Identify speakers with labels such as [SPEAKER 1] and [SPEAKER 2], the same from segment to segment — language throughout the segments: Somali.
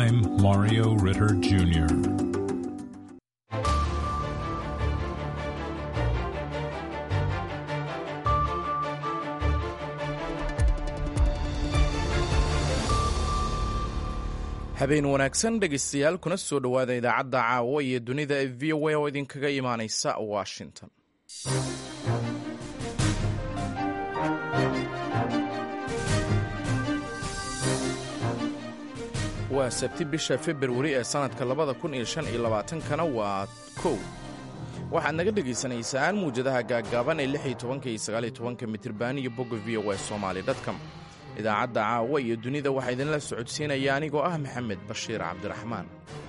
[SPEAKER 1] I'm Mario Ritter Jr.
[SPEAKER 2] habeen wanaagsan dhegaystayaal kuna soo dhowaada idaacadda caawa iyo dunida ee v o a oo idinkaga imaanaysa washington waa sabti bisha februari ee sannadka labada kun iyo shan iyo labaatankana waa kow waxaad naga dhegaysanaysaan muwjadaha gaaggaaban ee lix iyo tobanka iyo sagaal iyo tobanka mitriban iyo bogga v o a somaali dotcom idaacadda caawa iyo dunida waxaa idinla socodsiinaya anigoo ah maxamed bashiir cabdiraxmaan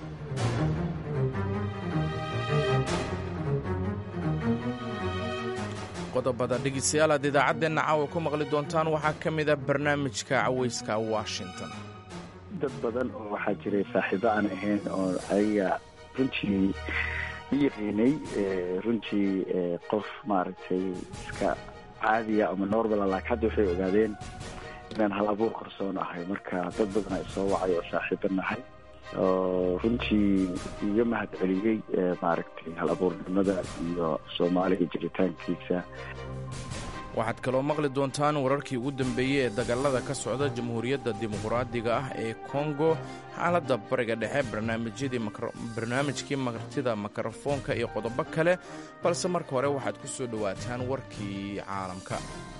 [SPEAKER 2] qodobada dhegeystayaal aad idaacaddeenna caawa ku maqli doontaan waxaa ka mida barnaamijka cawayska washington
[SPEAKER 3] dad badan oo waxaa jiray saaxiibo aan ahayn oo ayaga runtii i yaqiinay runtii qof maaragtay iska caadiya ama normala laakiin hadda waxay ogaadeen inaan hal abuur qarsoon ahay marka dad badan ay soo wacay oo saaxiibo nahay oo runtii iga mahad celiyey maaragtay hal abuurnimada iyo soomaaliga jiritaankiisa
[SPEAKER 2] waxaad kaloo maqli doontaan wararkii ugu dambeeyey ee dagallada ka socda jamhuuriyadda dimuqraadiga ah ee kongo xaaladda bariga dhexe barnaamijkii martida mikrofoonka iyo qodobo kale balse marka hore waxaad ku soo dhowaataan warkii caalamka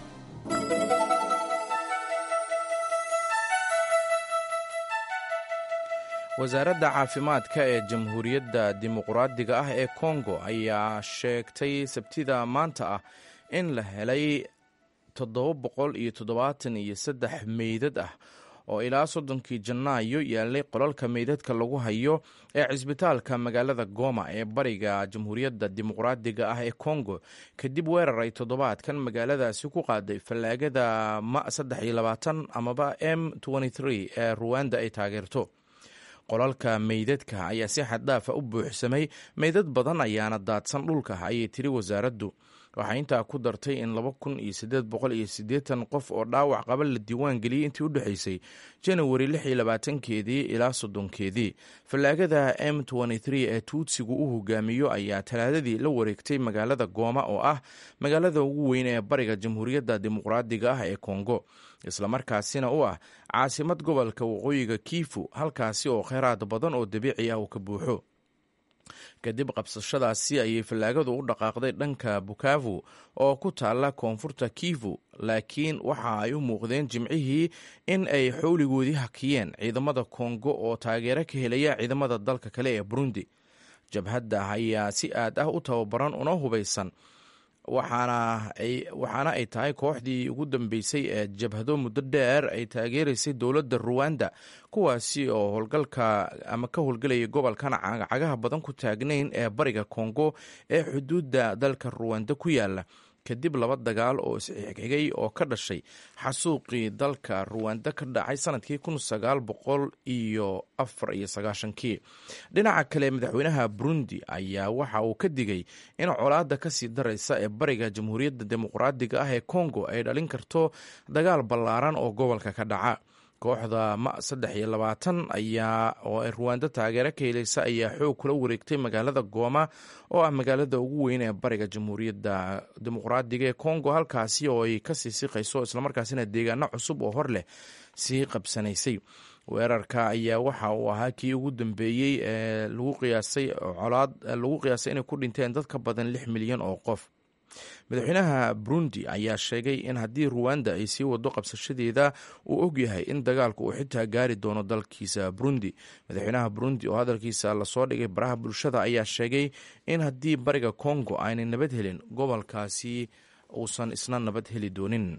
[SPEAKER 2] wasaaradda caafimaadka ee jamhuuriyadda dimuqraadiga ah ee kongo ayaa sheegtay sabtida maanta ah in la helay toddoba boqol iyo toddobaatan iyo saddex meydad ah oo ilaa soddonkii janaayo yaalay qolalka meydadka lagu hayo ee cisbitaalka magaalada goma ee bariga jamhuuriyadda dimuqraadiga ah ee kongo kadib weerar ay toddobaadkan magaaladaasi ku qaaday fallaagada ma saddex iyo labaatan amaba m ee ruwanda ay taageerto qolalka meydadka ayaa si xaddaafa u buuxsamay meydad badan ayaana daadsan dhulka ayay tiri wasaaraddu waxaa intaa ku dartay in laba kun iyo siddeed boqol iyo siddeetan qof oo dhaawac qaba la diiwaan geliyey intii u dhexaysay janawari lix iyo labaatankeedii ilaa soddonkeedii fallaagada m ee tuutsigu u hogaamiyo ayaa talaadadii la wareegtay magaalada gooma oo ah magaalada ugu weyn ee bariga jamhuuriyadda dimuqraadiga ah ee kongo islamarkaasina u ah caasimad gobolka waqooyiga kiifu halkaasi oo kheyraad badan oo dabiici ah uu ka buuxo kadib qabsashadaasi ayay fallaagadu u dhaqaaqday dhanka bukavu oo ku taalla koonfurta kivu laakiin waxa ay u muuqdeen jimcihii in ay xowligoodii hakiyeen ciidamada kongo oo taageero ka helaya ciidamada dalka kale ee burundi jabhadda ayaa si aad ah u tababaran una hubaysan waxaana ay tahay kooxdii ugu dambeysay ee jabhado muddo dheer ay taageeraysay dowladda ruwanda kuwaasi oo howlgalka ama ka howlgelaya gobolkan cagaha badan ku taagnayn ee bariga kongo ee xuduudda dalka ruwanda ku yaala kadib laba dagaal oo isxigxigay oo ka dhashay xasuuqii dalka ruwanda ka dhacay sanadkii kun sagaal boqol iyo afar iyo sagaashankii dhinaca kale madaxweynaha burundi ayaa waxa uu ka digay in colaadda kasii daraysa ee bariga jamhuuriyadda dimuqraadiga ah ee kongo ay dhalin karto dagaal ballaaran oo gobolka ka dhaca kooxda ma saddex iyo labaatan ayaa oo ay ruwando taageero ka helaysa ayaa xoog kula wareegtay magaalada gooma oo ah magaalada ugu weyn ee bariga jamhuuriyadda dimuqraadiga ee kongo halkaasi oo ay kasii siqayso islamarkaasina deegaano cusub oo hor leh sii qabsanaysay weerarka ayaa waxa uu ahaa kii ugu dambeeyey ee lagu qiyaasay colaad lagu qiyaasay inay ku dhinteen dad ka badan lix milyan oo qof madaxweynaha burundi ayaa sheegay in haddii ruwanda ay sii wado qabsashadeeda uu ogyahay in dagaalku uu xitaa gaari doono dalkiisa burundi madaxweynaha burundi oo hadalkiisa lasoo dhigay baraha bulshada ayaa sheegay in haddii bariga kongo aanay nabad helin gobolkaasi uusan isna nabad heli doonin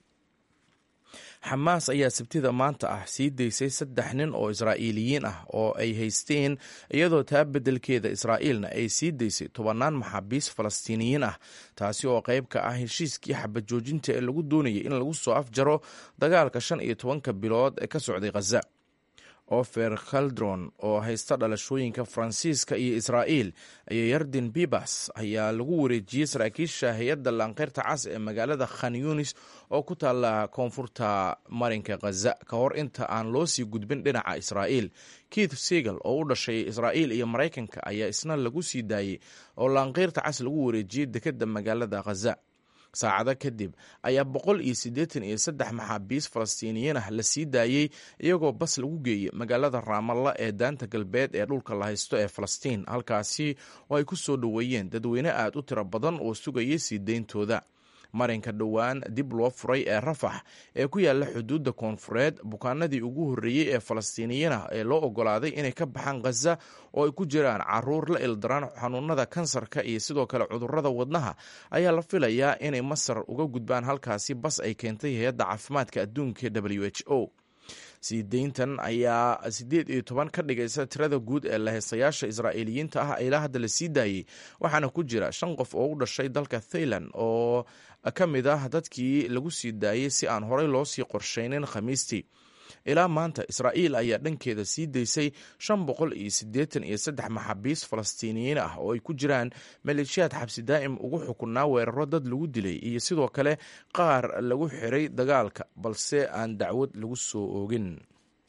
[SPEAKER 2] xamaas ayaa sabtida maanta ah sii daysay saddex nin oo israa'iiliyiin ah oo ay haysteen iyadoo taa beddelkeeda israa'iilna ay sii daysay tobannaan maxaabiis falastiiniyiin ah taasi oo qayb ka ah heshiiskii xabajoojinta ee lagu doonayay in lagu soo afjaro dagaalka shan iyo tobanka bilood ee ka socday khaza ofer khaldron oo haysta dhalashooyinka faransiiska iyo israa'iil iyo yardin bibas ayaa lagu wareejiyey saraakiisha hay-adda laanqeyrta cas ee magaalada khan yunis oo ku taalla koonfurta marinka khaza ka hor inta aan loo sii gudbin dhinaca israa'iil keith segal oo u dhashay israa'iil iyo maraykanka ayaa isna lagu sii daayey oo laanqeyrta cas lagu wareejiyey dekedda magaalada khaza saacado kadib ayaa boqol iyo siddeetan iyo saddex maxaabiis falastiiniyiin ah la sii daayey iyagoo bas lagu geeyey magaalada raamalla ee daanta galbeed ee dhulka la haysto ee falastiin halkaasi oo ay ku soo dhoweeyeen dadweyne aad u tiro badan oo sugayay sii deyntooda marinka dhowaan dib loo furay ee rafax ee ku yaala xuduudda koonfureed bukaanadii ugu horreeyey ee falastiiniyiin ah ee loo ogolaaday inay ka baxaan khaza oo ay ku jiraan caruur la ildaraan xanuunada kansarka iyo sidoo kale cudurrada wadnaha ayaa la filayaa inay masar uga gudbaan halkaasi bas ay keentay hay-adda caafimaadka adduunka w h o sii deyntan ayaa siddeed iyo toban ka dhigaysa tirada guud ee laheystayaasha israa'iiliyiinta ah ilaa hadda la sii daayey waxaana ku jira shan qof oo u dhashay dalka thailand oo ka mid ah dadkii lagu sii daayey si aan horey loo sii qorshaynin khamiistii ilaa maanta israa'iil ayaa dhankeeda sii daysay shan boqol iyo siddeetan iyo saddex maxaabiis falastiiniyiin ah oo ay ku jiraan maleeshiyaad xabsi daa'im ugu xukunaa weeraro dad lagu dilay iyo sidoo kale qaar lagu xiray dagaalka balse aan dacwad lagu soo oogin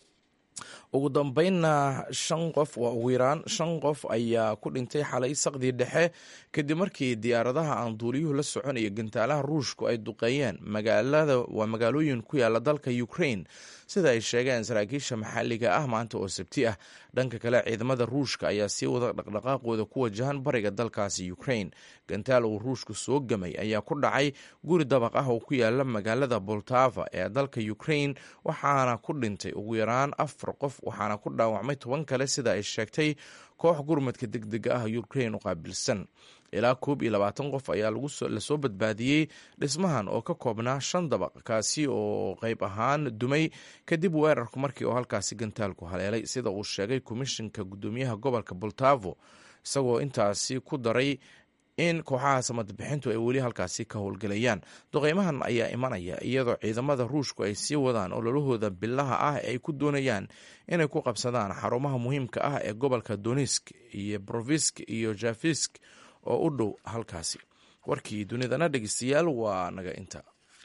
[SPEAKER 2] ugu dambeynna shan qof waa ugu yaraan shan qof ayaa ku dhintay xalay saqdii dhexe kadib markii diyaaradaha aan duuliyuhu la soconaya gantaalaha ruushku ay duqeeyeen magaalada waa magaalooyin ku yaala dalka ukraine sida ay sheegeen saraakiisha maxalliga ah maanta oo sabti ah dhanka kale ciidamada ruushka ayaa sii wada dhaqdhaqaaqooda ku wajahan bariga dalkaasi ukraine gantaal uu ruushku soo gamay ayaa ku dhacay guri dabaq ah oo ku yaala magaalada boltava ee dalka ukraine waxaana ku dhintay ugu yaraan afar qof waxaana ku dhaawacmay toban kale sida ay sheegtay koox gurmadka degdega ah ukraine u qaabilsan ilaa koob iyo labaatan qof ayaa lasoo badbaadiyey dhismahan oo ka koobnaa shan dabaq kaasi oo qeyb ahaan dumay kadib weerarku markii oo halkaasi gantaalku haleelay sida uu sheegay komishinka guddoomiyaha gobolka boltavo isagoo intaasi ku daray in kooxaha samadbixintu ay weli halkaasi ka howlgelayaan duqeymahan ayaa imanaya iyadoo ciidamada ruushku ay sii wadaan ololahooda bilaha ah ee ay ku doonayaan inay ku qabsadaan xarumaha muhiimka ah ee gobolka donisk iyo brovisk iyo jafisk oo u dhow halkaasi warkii dunidana dhegeystayaal waa naga inta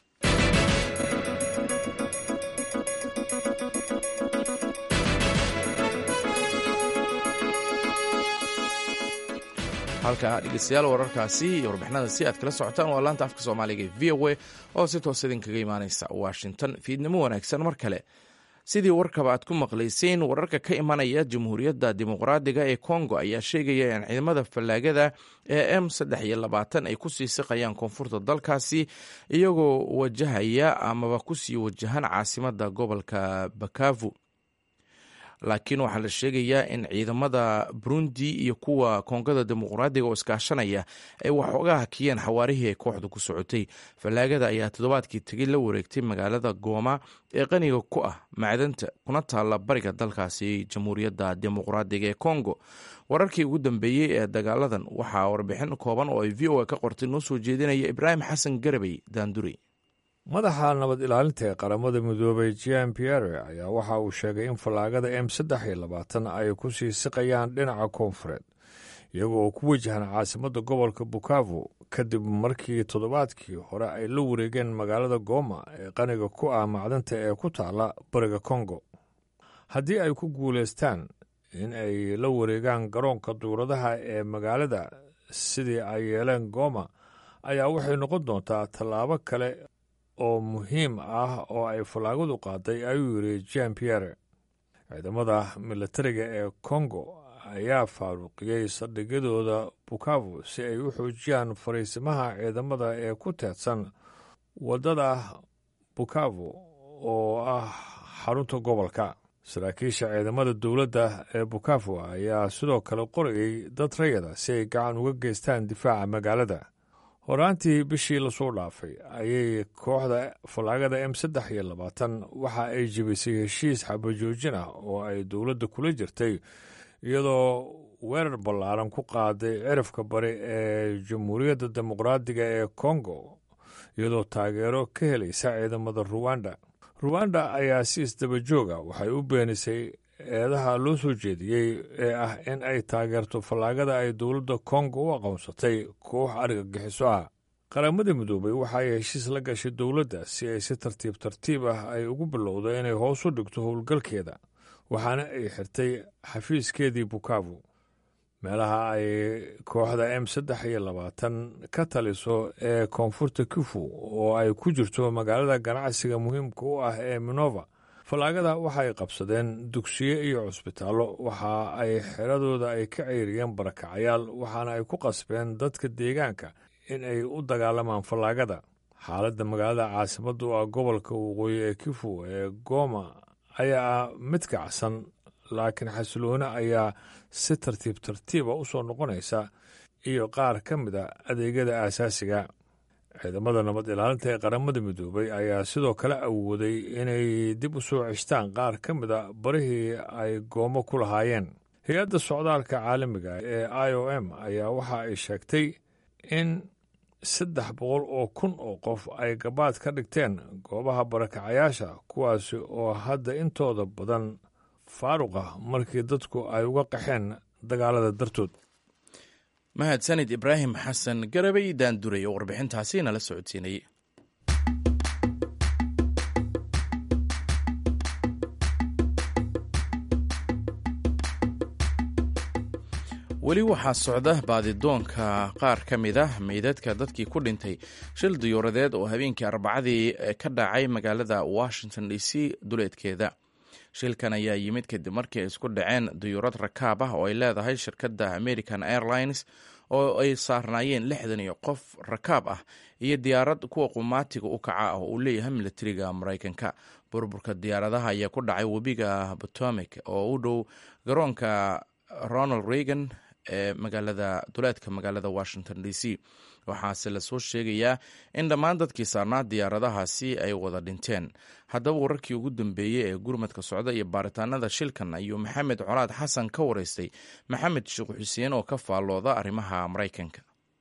[SPEAKER 2] halka dhegeystayaal wararkaasi iyo warbixinada si aad kala socotaan waa laanta afka soomaaliga ee v o a oo si toos idinkaga imaaneysa washington fiidnimo wanaagsan mar kale sidii warkaba aad ku maqlayseen wararka ka imanaya jamhuuriyadda dimuqraadiga ee kongo ayaa sheegaya in ciidamada fallaagada ee m saddex iyo labaatan ay kusii siqayaan koonfurta dalkaasi iyagoo wajahaya amaba kusii wajahan caasimada gobolka bakavu laakiin waxaa la sheegayaa in ciidamada burundi iyo kuwa koongada dimuqraadiga oo iskaashanaya ay waxooga hakiyeen xawaarihii ay kooxdu ku socotay fallaagada ayaa toddobaadkii tegey la wareegtay magaalada gooma ee qaniga ku ah macdanta kuna taalla bariga dalkaasi jamhuuriyadda dimuqraadiga ee kongo wararkii ugu dambeeyey ee dagaaladan waxaa warbixin kooban oo ay v o a ka qortay noo soo jeedinaya ibraahim xasan garabey daanduri
[SPEAKER 4] madaxa nabad ilaalinta ee qaramada midoobay jean pierre ayaa waxa uu sheegay in fallaagada m saddex iyo labaatan ay ku sii siqayaan dhinaca koonfureed iyago oo ku wajahan caasimadda gobolka bukavu kadib markii toddobaadkii hore ay la wareegeen magaalada gooma ee qaniga ku ah macdanta ee ku taala bariga kongo haddii ay ku guulaystaan in ay la wareegaan garoonka duuradaha ee magaalada sidii ay yeeleen gooma ayaa waxay noqon doontaa tallaabo kale oo muhiim ah oo ay fallaagadu qaaday ayuu yidhi jean pierre ciidamada milatariga ee kongo ayaa faaruqiyey saldhigyadooda bukavu si ay u xoojiyaan fariisimaha ciidamada ee ku teedsan waddada bukavu oo ah xarunta gobolka saraakiisha ciidamada dowladda ee bukavu ayaa sidoo kale qorayey dad rayada si ay gacan uga geystaan difaaca magaalada horaantii bishii lasoo dhaafay ayay kooxda fallaagada m saddex iyo labaatan waxa ay jebisay heshiis xabajoojin ah oo ay dowladda kula jirtay iyadoo weerar ballaaran ku qaaday cirifka bari ee jamhuuriyadda dimuqraadiga ee kongo iyadoo taageero ka helaysa ciidamada ruwanda ruwanda ayaa si isdaba jooga waxay u beenisay eedaha loo soo jeediyey ee ah in ay taageerto fallaagada ay dowladda kongo u aqoonsatay koox argagixiso ah qaramada midoobay waxa ay heshiis la gashay dowladda si ay si tartiib tartiib ah ay ugu bilowdo inay hoos u dhigto howlgalkeeda waxaana ay xirtay xafiiskeedii bukavu meelaha ay kooxda m saddex iyo labaatan ka taliso ee koonfurta kifu oo ay ku jirto magaalada ganacsiga muhiimka u ah ee minova fallaagada waxa ay qabsadeen dugsiyo iyo cusbitaallo waxa ay xeradooda ay ka ceyriyeen barakacayaal waxaana ay ku qasbeen dadka deegaanka in ay u dagaalamaan fallaagada xaaladda magaalada caasimadda u ah gobolka waqooyi ee kifu ee goma ayaa ah mid kacsan laakiin xasiloone ayaa si tartiib tartiiba u soo noqonaysa iyo qaar ka mid a adeegyada aasaasiga ciidamada nabad ilaalinta ee qaramada midoobay ayaa sidoo kale awooday inay dib u soo ceshtaan qaar ka mid a barihii ay goomo ku lahaayeen hay-adda socdaalka caalamiga ee i o m ayaa waxa ay sheegtay in saddex boqol oo kun oo qof ay gabaad ka dhigteen goobaha barakacayaasha kuwaasi oo hadda intooda badan faaruq ah markii dadku ay uga qaxeen dagaalada dartood
[SPEAKER 2] mahadsanid ibraahim xasan garabay daanduray oo warbixintaasi nala socodsiinayay weli waxaa socda baadidoonka qaar ka mid ah meydadka dadkii ku dhintay shil diyuuradeed oo habeenkii arbacadii ka dhacay magaalada washington d c duleedkeeda shilkan ayaa yimid kadib markii ay isku dhaceen diyuurad rakaab ah oo ay leedahay shirkadda american airlines oo ay saarnaayeen lixdan iyo qof rakaab ah iyo diyaarad kuwa qumaatiga u kaca ah oo uu leeyahay militariga maraykanka burburka diyaaradaha ayaa ku dhacay webiga potomic oo u dhow garoonka ronald reagan ee magaalada duleedka magaalada washington d c waxaase lasoo sheegayaa in dhammaan dadkii saarnaa diyaaradahaasi ay wada dhinteen haddaba wararkii ugu dambeeyey ee gurmadka socda iyo baaritaanada shilkan ayuu maxamed colaad xasan ka wareystay maxamed sheekh xuseen oo ka faallooda arrimaha maraykanka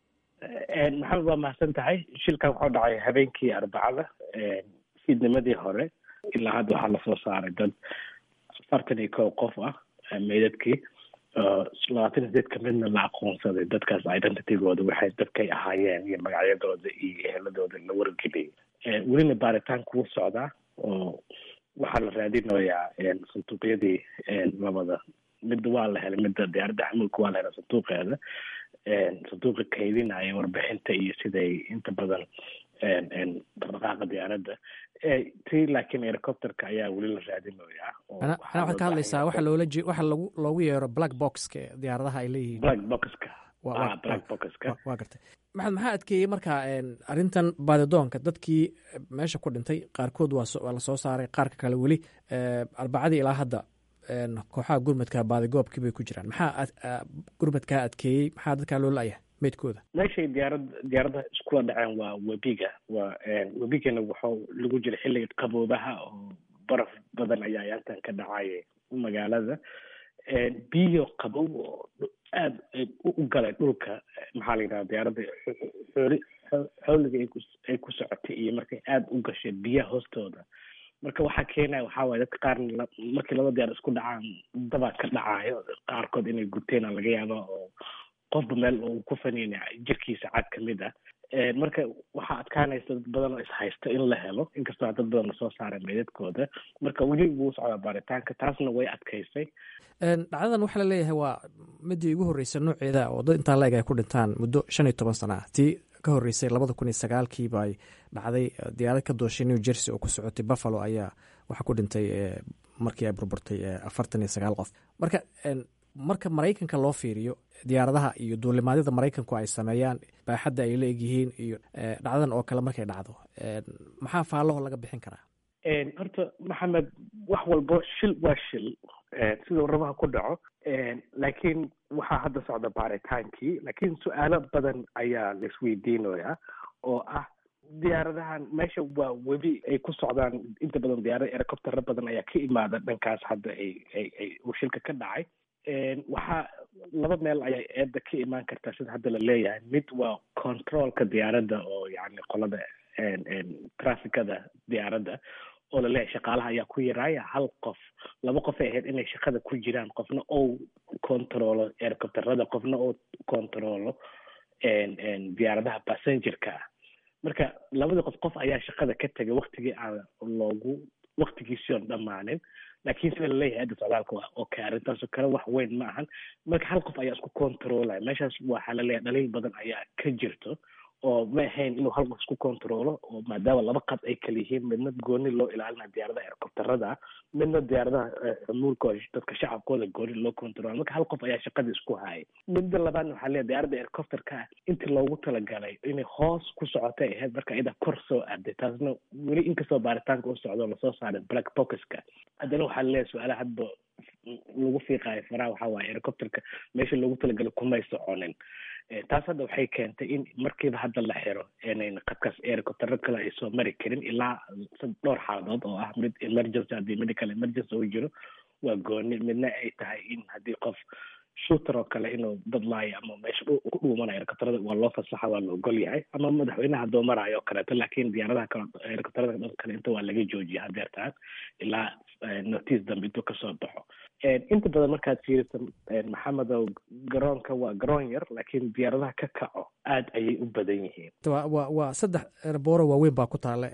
[SPEAKER 5] maxamed waa mahadsan tahay shilkan wuxuu dhacay habeenkii arbacada fiidnimadii hore ilaa hadda waxaa lasoo saaray dad afartan iyo kow qof ah meydadkii labaatan sideed kamidna la aqoonsaday dadkaas identitygooda waxay dadkay ahaayeen iyo magacyadooda iyo eheladooda la wargeliyay welina baaritaan kugu socdaa oo waxaa la raadinayaa sanduuqyadii labada midda waa la helay midda diyaaradda xamuulka waa la helay sanduuqeeda sanduuqa kaydinaya warbixinta iyo siday inta badan dhaqdhaqaaqa diyaaradda ti laakiin helicopterka ayaa weli la raadinayaa
[SPEAKER 6] ana waxaad ka hadlaysaa waxa loola je waxa lagu loogu yeero black boxka diyaaradaha ay leeyihiin
[SPEAKER 5] black boxka black boxka
[SPEAKER 6] waa gartay maxamed maxaa adkeeyey marka arrintan baadidoonka dadkii meesha ku dhintay qaarkood waa waa lasoo saaray qaarka kale weli arbacadii ilaa hadda kooxaha gurmadka baadigoobkii bay ku jiraan maxaa gurmadkaa adkeeyey maxaa dadkaa loo la-yahay meydkooda
[SPEAKER 5] meeshay diyaarad diyaaradaha iskula dhaceen waa webiga waa webigana wuxuu lagu jira xilliga qaboobaha oo baraf badan ayaa yaantan ka dhacaya magaalada biyo qabow oo aada u galay dhulka maxaa la yidhaha diyaaradda xooli xooliga ay ku socotay iyo markay aada u gashay biyaha hoostooda marka waxaa keenaya waxaa waye dadka qaarna markii laba diyaar isku dhacaan dabaa ka dhacayo qaarkood inay guteen laga yaaba oo qofba meel uu ku faniina jirkiisa cad ka mid ah marka waxaa adkaanaysa dad badan oo ishaysta in la helo inkastoo dad badan lasoo saaray meydadkooda marka weli wuu socdaa baaritaanka taasna way adkaysay
[SPEAKER 6] dhacdadan waxaa la leeyahay waa midii ugu horreysay nooceeda oo dad intaa la-eg ay ku dhintaan muddo shan iyo toban sana ah tii ka horreysay labada kun iyo sagaalkiiba ay dhacday diyaarad ka dooshay new jersey oo ku socotay buffalo ayaa waxaa ku dhintay markii ay burburtay afartan iyo sagaal qof marka marka maraykanka loo fiiriyo diyaaradaha iyo duulimaadyada maraykanku ay sameeyaan baaxadda ay la egyihiin iyo dhacdadan oo kale markay dhacdo maxaa faalaho laga bixin karaa
[SPEAKER 5] horta maxamed wax walbo shil waa shil sida warabaha ku dhaco laakiin waxaa hadda socda baaritaankii laakiin su-aalo badan ayaa laisweydiinayaa oo ah diyaaradahan meesha waa webi ay ku socdaan inta badan diyaarada helicoptero badan ayaa ka imaada dhankaas hadda ay ay ay uu shilka ka dhacay waxaa laba meel ayay eedda ka imaan kartaa sida hadda la leeyahay mid waa controlka diyaaradda oo yani qolada traficada diyaaradda oo laleeyahay shaqaalaha ayaa ku yaraaya hal qof laba qof ay ahayd inay shaqada ku jiraan qofna ou controlo ercopterada qofna ou controlo diyaaradaha passengerka ah marka labadii qof qof ayaa shaqada ka tegay waktigii aan loogu waktigiisii oon dhammaanin laakiin sida laleeyahay hadda socdaalka waa okay arrintaasoo kale wax weyn ma ahan marka hal qof ayaa isku controlaya meeshaas waxaa laleeyahay dhaliil badan ayaa ka jirto oo ma ahayn inuu hal qof isku controlo oo maadaama laba qad ay kala yihiin midna gooni loo ilaalinayo diyaaradaha ercopterada midna diyaaradaha xumuulka oo dadka shacabkooda gooni loo controlo marka hal qof ayaa shaqada isku hayay midda labaadna waxaa leeyahay diyaaradda ercopterka intii loogu talagalay inay hoos ku socotay ahayd marka iyada kor soo aaday taasna weli inkastoo baaritaanka u socdo lasoo saaray black boxka haddana waxaa laleeyahay su-aalaha hadba lagu fiiqaayo faraha waxaa waaye ercopterka meesha loogu talagalay kumay soconin taas hadda waxay keentay in markiiba hadda la xiro inayn qadkaas ericoptero kale ay soo mari karin ilaa dhowr xaaladood oo ah mid emergency haddii medical emergency uu jiro waa gooni midna ay tahay in haddii qof shooter oo kale inuu dad laayo ama meesha ku dhuumanayo ericopterada waa loo fasaxa waa la ogol yahay ama madaxweynaha hadduu maraayo oo kaleeto laakiin diyaaradaha kale ericopterada dhan kale inta waa laga joojiya hadeertaan ilaa notice dambe intuu kasoo baxo inta badan markaad fiiriso maxamedow garoonka waa garoon yar laakiin diyaaradaha ka kaco aad ayay u badan yihiin
[SPEAKER 6] wa waa saddex erbooro waaweyn baa ku taala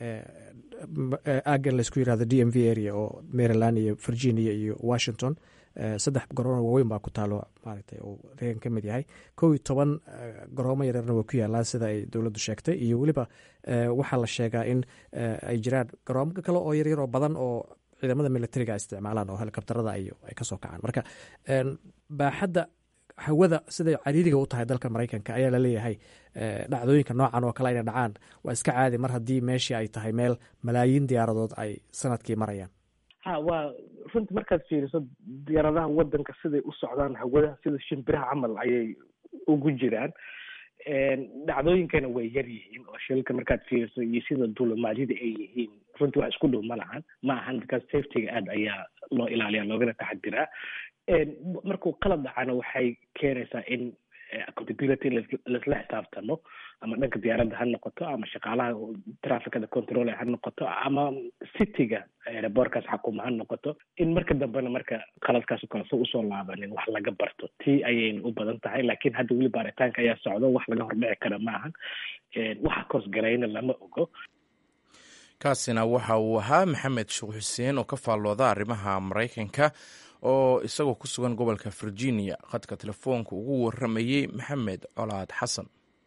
[SPEAKER 6] aagan laysku yirahdo d m v area oo maryland iyo virginia iyo washington saddex garoono waaweyn baa ku taalo maaragtay uu reegan ka mid yahay kow iyo toban garoomo yareerna way ku yaalaan sida ay dowladdu sheegtay iyo weliba waxaa la sheegaa in ay jiraan garoomo kale oo yaryar oo badan oo ciidamada militariga isticmaalaan oo helikobterada ay kasoo kacaan marka baaxadda hawada siday cariiriga u tahay dalka maraykanka ayaa laleeyahay dhacdooyinka noocan oo kale inay dhacaan waa iska caadi mar haddii meeshii ay tahay meel malaayiin diyaaradood ay sanadkii marayaan
[SPEAKER 5] ha waa runtii markaad fiiriso diyaaradaha wadanka siday u socdaan hawada sida shimbiraha camal ayay ugu jiraan dhacdooyinkana way yar yihiin oo shilka markaad fiiriso iyo sida duulumaadyada ay yihiin runtii wax isku dhow ma lahan ma ahan because safetyga aad ayaa loo ilaaliya loogana taxadiraa markuu qalad dhacana waxay keenaysaa in accountability laisla xisaabtamo ama dhanka diyaaradda ha noqoto ama shaqaalaha trafficada control ha noqoto ama cityga aerobortkaas xakuma ha noqoto in marka dambena marka qaladkaas kale so usoo laabanin wax laga barto tii ayayna u badan tahay laakiin hadda weli baaritaanka ayaa socdo wax laga hordhici kara ma ahan waxa koosgarayna lama ogo
[SPEAKER 2] kaasina waxa uu ahaa maxamed sheekh xuseen oo ka faallooda arrimaha maraykanka oo isagoo ku sugan gobolka virginia khadka telefoonka ugu waramayey maxamed colaad xasan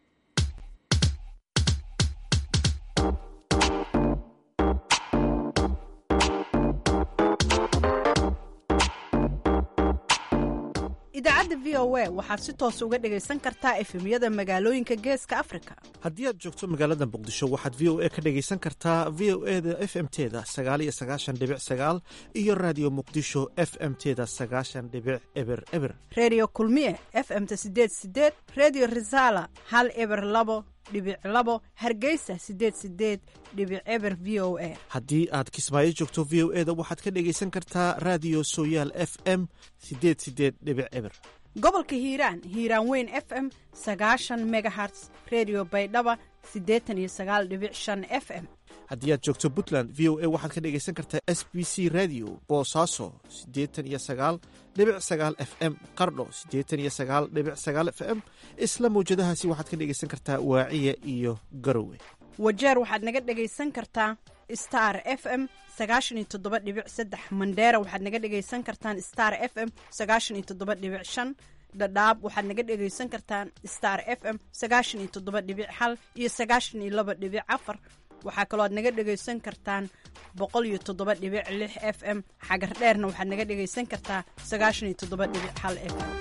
[SPEAKER 7] idaacadda v o a waxaad si toos uga dhegaysan kartaa efemyada magaalooyinka geeska afrika
[SPEAKER 8] haddii aad joogto magaalada muqdisho waxaad v o a ka dhegaysan kartaa v o e da f m teda sagaaliyo sagaashan dhibic sagaal iyo raadiyo muqdisho f m teda sagaashan dhibic eber eber
[SPEAKER 7] redio kulmiye f m-ta sideed sideed redio resala hal eber labo dhibic labo hargeysa sideed sideed dhibic eber v o a
[SPEAKER 8] haddii aad kismaayo joogto v o e da waxaad ka dhegaysan kartaa raadiyo sooyaal f m sideed sideed dhibic eber
[SPEAKER 7] gobolka hiiraan hiiraan weyn f m sagaashan megaherts redio baydhaba siddeetan iyo sagaal dhibic shan f m
[SPEAKER 8] haddii aad joogto puntland v o a waxaad ka dhegaysan kartaa s b c radio boosaaso siddeetan iyo sagaal dhibic sagaal f m qardho siddeetan iyo sagaal dhibic sagaal f m isla mawjadahaasi waxaad ka dhegaysan kartaa waaciya iyo garowe
[SPEAKER 7] wajeer waxaad naga dhegaysan kartaa star f m sagaashan iyo toddoba dhibic saddex mandheera waxaad naga dhegaysan kartaan star f m sagaashan iyo toddoba dhibic shan dhadhaab waxaad naga dhegaysan kartaan star f m sagaashan iyo toddoba dhibic hal iyo sagaashan iyo laba dhibic afar waxaa kaloo aad naga dhegaysan kartaan boqol iyo toddoba dhibic lix f m xagar dheerna waxaad naga dhegaysan kartaa sagaashan iyo toddoba dhibic hal f m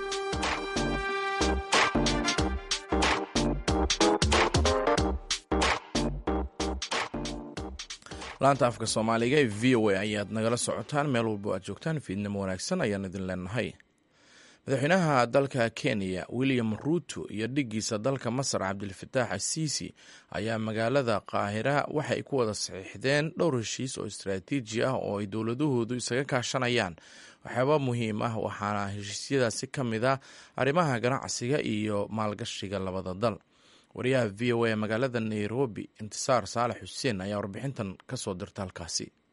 [SPEAKER 2] laanta afka soomaaliga ee v o a ayaad nagala socotaan meel walbo aad joogtaan fiidnimo wanaagsan ayaan idin leenahay madaxweynaha dalka kenya william ruuto iyo dhiggiisa dalka masar cabdilfataax asiisi ayaa magaalada qaahira waxay ku wada saxiixdeen dhowr heshiis oo istaraatiiji ah oo ay dowladahoodu isaga kaashanayaan waxyaaba muhiim ah waxaana heshiisyadaasi ka mid ah arrimaha ganacsiga iyo maalgashiga labada dal wariyaha v o a magaalada nairobi intisaar saalax xuseen ayaa warbixintan kasoo dirta halkaasi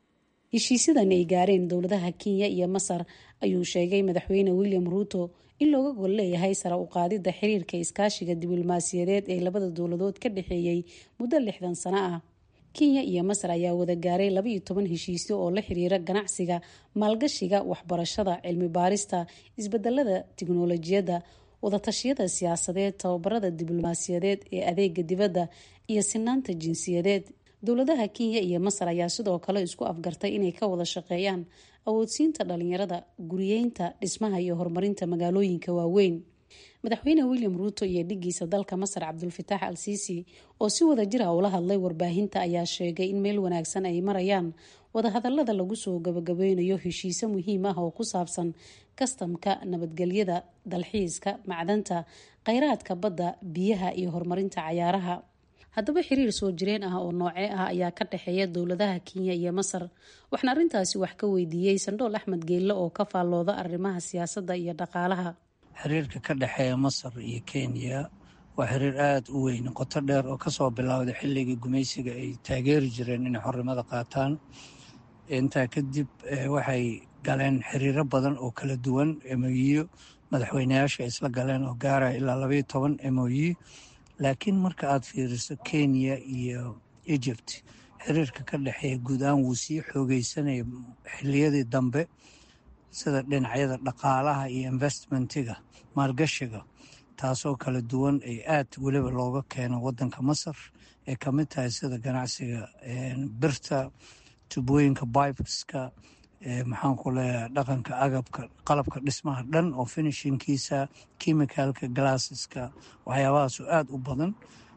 [SPEAKER 9] heshiisyadan ay gaareen dowladaha kenya iyo masar ayuu sheegay madaxweyne william ruuto in looga gol leeyahay sare u qaadidda xiriirka iskaashiga diblomaasiyadeed ee labada dowladood ka dhexeeyey muddo lixdan sano ah kenya iyo masar ayaa wada gaaray labaiyo toban heshiisyo oo la xiriira ganacsiga maalgashiga waxbarashada cilmi baarista isbedelada tiknolojiyadda wadatashyada siyaasadeed tababarada diblomaasiyadeed ee adeega dibadda iyo sinaanta jinsiyadeed dowladaha kenya iyo masar ayaa sidoo kale isku afgartay inay ka wada shaqeeyaan awoodsiinta dhalinyarada guriyeynta dhismaha iyo horumarinta magaalooyinka waaweyn madaxweyne william ruuto iyo dhigiisa dalka masar cabdulfataax al siisi oo si wada jira ula hadlay warbaahinta ayaa sheegay in meel wanaagsan ay marayaan wadahadalada lagu soo gabagabeynayo heshiise muhiim ah oo ku saabsan kastamka nabadgelyada dalxiiska macdanta kheyraadka badda biyaha iyo horumarinta cayaaraha haddaba xiriir soo jireen ah oo noocee ah ayaa ka dhexeeya dowladaha kenya iyo masar waxaan arrintaasi wax ka weydiiyey sandhool axmed geelle oo ka faallooda arrimaha siyaasadda iyo dhaqaalaha
[SPEAKER 10] xiriirka ka dhexeeya masar iyo kenya waa xiriir aada u weyn qoto dheer oo kasoo bilowday xilligii gumaysiga ay taageeri jireen inay xornimada qaataan intaa kadib waxay galeen xiriiro badan oo kala duwan emoyiyo madaxweyneyaasha isla galeen oo gaaraya ilaa labaiyo toban emoyi laakiin marka aad fiiriso kenya iyo egypt xiriirka ka dhexeeya guud ahaan wuu sii xoogeysanaya xiliyadii dambe sida dhinacyada dhaqaalaha iyo investmentiga maalgashiga taasoo kala duwan ay aad weliba looga keeno wadanka masar ay ka mid tahay sida ganacsiga birta tubooyinka bibeska maxaanku leeyahay dhaqanka agabka qalabka dhismaha dhan oo finishinkiisa chemicalka glasseska waxyaabahaasoo aada u badan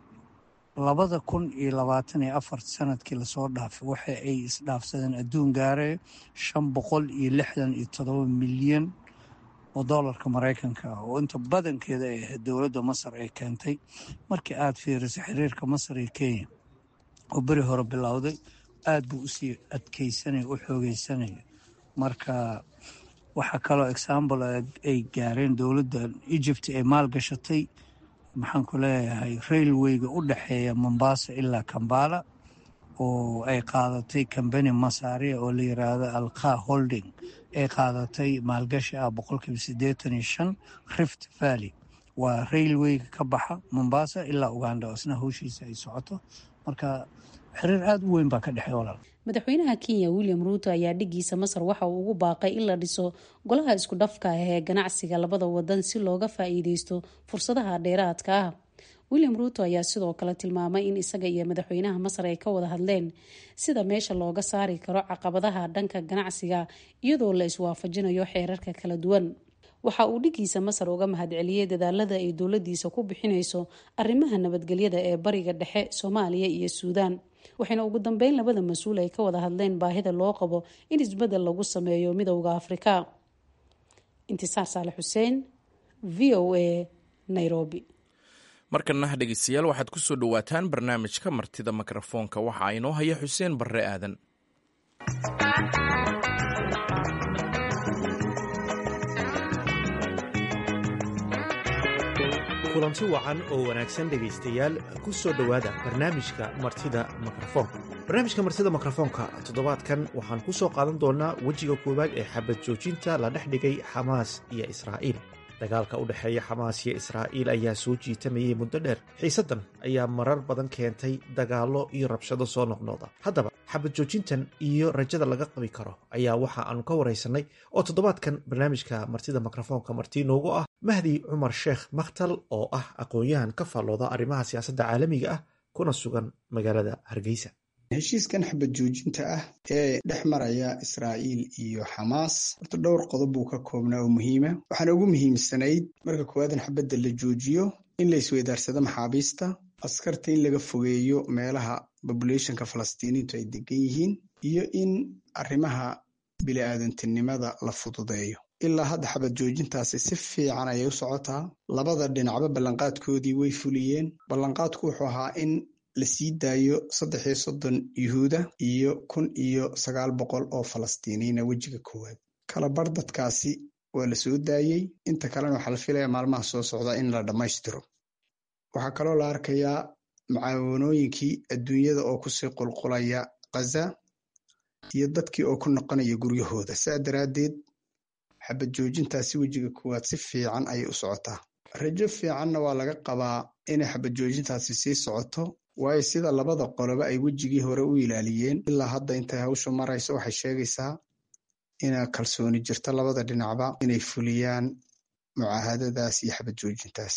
[SPEAKER 10] labada kun iyo labaatan iyo afar sanadkii lasoo dhaafay waxa ay isdhaafsadeen adduun gaaraya shan boqol iyo lixdan iyo todoba milyan oo doolarka maraykanka ah oo inta badankeeda ay ahayd dowladda masar ay keentay markii aada fiiriso xiriirka masar iyo kenya oo beri hore bilowday aada buu usii adkeysanaya u xoogeysanaya marka waxaa kaloo example ay gaareen dowladda egypt ay maalgashatay maxaan ku leeyahay railwayga u dhexeeya mombasa ilaa kambala oo ay qaadatay combany masaria oo la yiraahdo alka holding ay qaadatay maalgashi ah boqolkiiba siddeetan iyo shan rift valley waa railwayga ka baxa mombasa ilaa uganda oo isna howshiisa ay socoto marka xiriir aada u weyn baa ka dhexeey walaal
[SPEAKER 9] madaxweynaha kenya william ruuto ayaa dhigiisa masar waxa uu ugu baaqay in la dhiso golaha isku dhafka ah ee ganacsiga labada wadan si looga faa-iideysto fursadaha dheeraadka ah william ruuto ayaa sidoo kale tilmaamay in isaga iyo madaxweynaha masar ay ka wada hadleen sida meesha looga saari karo caqabadaha dhanka ganacsiga iyadoo la iswaafajinayo xeerarka kala duwan waxa uu dhigiisa masar uga mahadceliyey dadaalada ay dowladiisa ku bixinayso arrimaha nabadgelyada ee bariga dhexe soomaaliya iyo suudaan waxayna ugu dambeyn labada mas-uul ay ka wada hadleen baahida loo qabo in isbedel lagu sameeyo midowda afrika intisaar saale xuseen v o a nairobi
[SPEAKER 2] markana dhegeystayaal waxaad ku soo dhowaataan barnaamijka martida mikrofoonka waxa inoo haya xuseen barre aadan
[SPEAKER 8] kulanti wacan oo wanaagsan dhegaystayaal ku soo dhowaada barnaamijka martida mikrofoonka barnaamijka martida mikrofoonka toddobaadkan waxaan ku soo qaadan doonaa wejiga koowaad ee xabad joojinta la dhex dhigay xamaas iyo israa'iil dagaalka u dhexeeya xamaas iyo israa'iil ayaa soo jiitamayay muddo dheer xiisaddan ayaa marar badan keentay dagaallo iyo rabshado soo noqnooda haddaba xabad joojintan iyo rajada laga qabi karo ayaa waxa aanu ka waraysanay oo toddobaadkan barnaamijka martida mikrofoonka marti noogu ah mahdi cumar sheekh makhtal oo ah aqoon-yahan ka faallooda arrimaha siyaasadda caalamiga ah kuna sugan magaalada hargeysa
[SPEAKER 11] heshiiskan xabad joojinta ah ee dhex maraya israa'iil iyo xamaas horta dhowr qodob buu ka koobnaa oo muhiima waxaana ugu muhiimsanayd marka koowaad in xabadda la joojiyo in la isweydaarsado maxaabiista askarta in laga fogeeyo meelaha bobulationka falastiiniintu ay degan yihiin iyo in arrimaha bili-aadantinimada la fududeeyo ilaa hadda xabad joojintaasi si fiican ayay u socotaa labada dhinacba ballanqaadkoodii way fuliyeen ballanqaadku wuxuu ahaa in la sii daayo saddex iyo soddon yuhuuda iyo kun iyo sagaal boqol oo falastiiniina wejiga koowaad kalabar dadkaasi waa la soo daayey inta kalena waxaa la filaya maalmaha soo socda in la dhammaystiro waxaa kaloo la arkayaa mucaawanooyinkii adduunyada oo kusii qulqulaya khaza iyo dadkii oo ku noqonaya guryahooda saa daraaddeed xabad joojintaasi wejiga koowaad si fiican ayay u socotaa rajo fiicanna waa laga qabaa inay xabad joojintaasi sii socoto waayo sida labada qoloba ay wejigii hore u ilaaliyeen ilaa hadda intay hawshu marayso waxay sheegaysaa inaa kalsooni jirto labada dhinacba inay fuliyaan mucaahadadaas iyo xabad joojintaas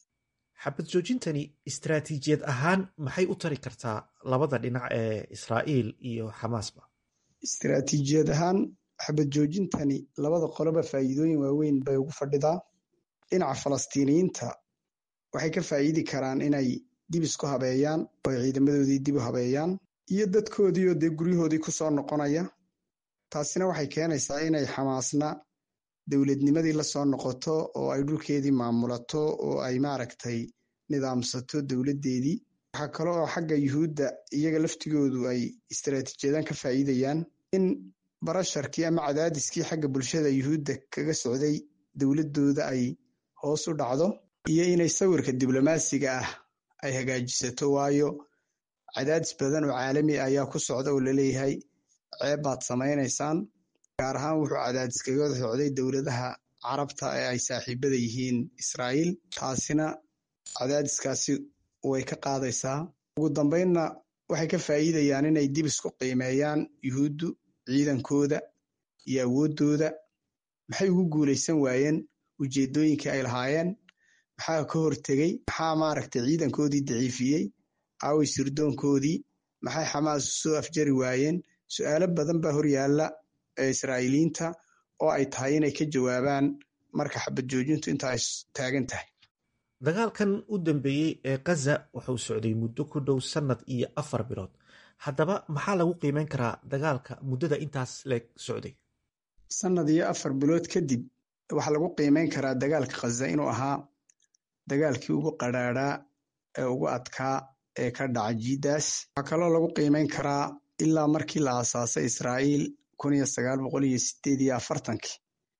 [SPEAKER 8] xabad joojintani istaraatiijiyad ahaan maxay u tari kartaa labada dhinac ee israa'iil iyo xamaasba
[SPEAKER 11] istaraatiijiyad ahaan xabad joojintani labada qoloba faa'iidooyin waaweyn bay ugu fadhidaa dhinaca falastiiniyiinta waxay ka faa'iidi karaan inay dib isku habeeyaan oo ay ciidamadoodii dib u habeeyaan iyo dadkoodii oo dee guryahoodii ku soo noqonaya taasina waxay keenaysaa inay xamaasna dowladnimadii la soo noqoto oo ay dhulkeedii maamulato oo ay maaragtay nidaamsato dowladdeedii waxaa kale oo xagga yuhuudda iyaga laftigoodu ay istaraatiijiyadan ka faa'iidayaan in barasharkii ama cadaadiskii xagga bulshada yuhuudda kaga socday dowladdooda ay hoos u dhacdo iyo inay sawirka diblomaasiga ah ay hagaajisato waayo cadaadis badan oo caalami ah ayaa ku socda oo laleeyahay ceeb baad samaynaysaan gaar ahaan wuxuu cadaadis kaga socday dowladaha carabta ee ay saaxiibada yihiin israa'iil taasina cadaadiskaasi way ka qaadaysaa ugu dambaynna waxay ka faa'iidayaan inay dib isku qiimeeyaan yuhuuddu ciidankooda iyo awooddooda maxay ugu guulaysan waayeen ujeeddooyinkii ay lahaayeen maxaa ka hortegey maxaa maaragtay ciidankoodii daciifiyey aaway sirdoonkoodii maxay xamaas soo afjari waayeen su'aalo badan baa horyaalla ee israa'iiliyiinta oo ay tahay inay ka jawaabaan marka xabad joojintu inta ay taagan tahay
[SPEAKER 8] dagaalkan u dambeeyey ee kaza wuxuu socday muddo ku dhow sannad iyo afar bilood haddaba maxaa lagu qiimeyn karaa dagaalka muddada intaas leeg socday
[SPEAKER 11] sannad iyo afar bilood kadib waxaa lagu qiimeyn karaa dagaalka khaza inuu ahaa dagaalkii ugu qadhaadhaa ee ugu adkaa ee ka dhaca jiidaas waxaa kaloo lagu qiimeyn karaa ilaa markii la aasaasay israa'iil kun iyo sagaal boqol iyo sideed iyo afartankii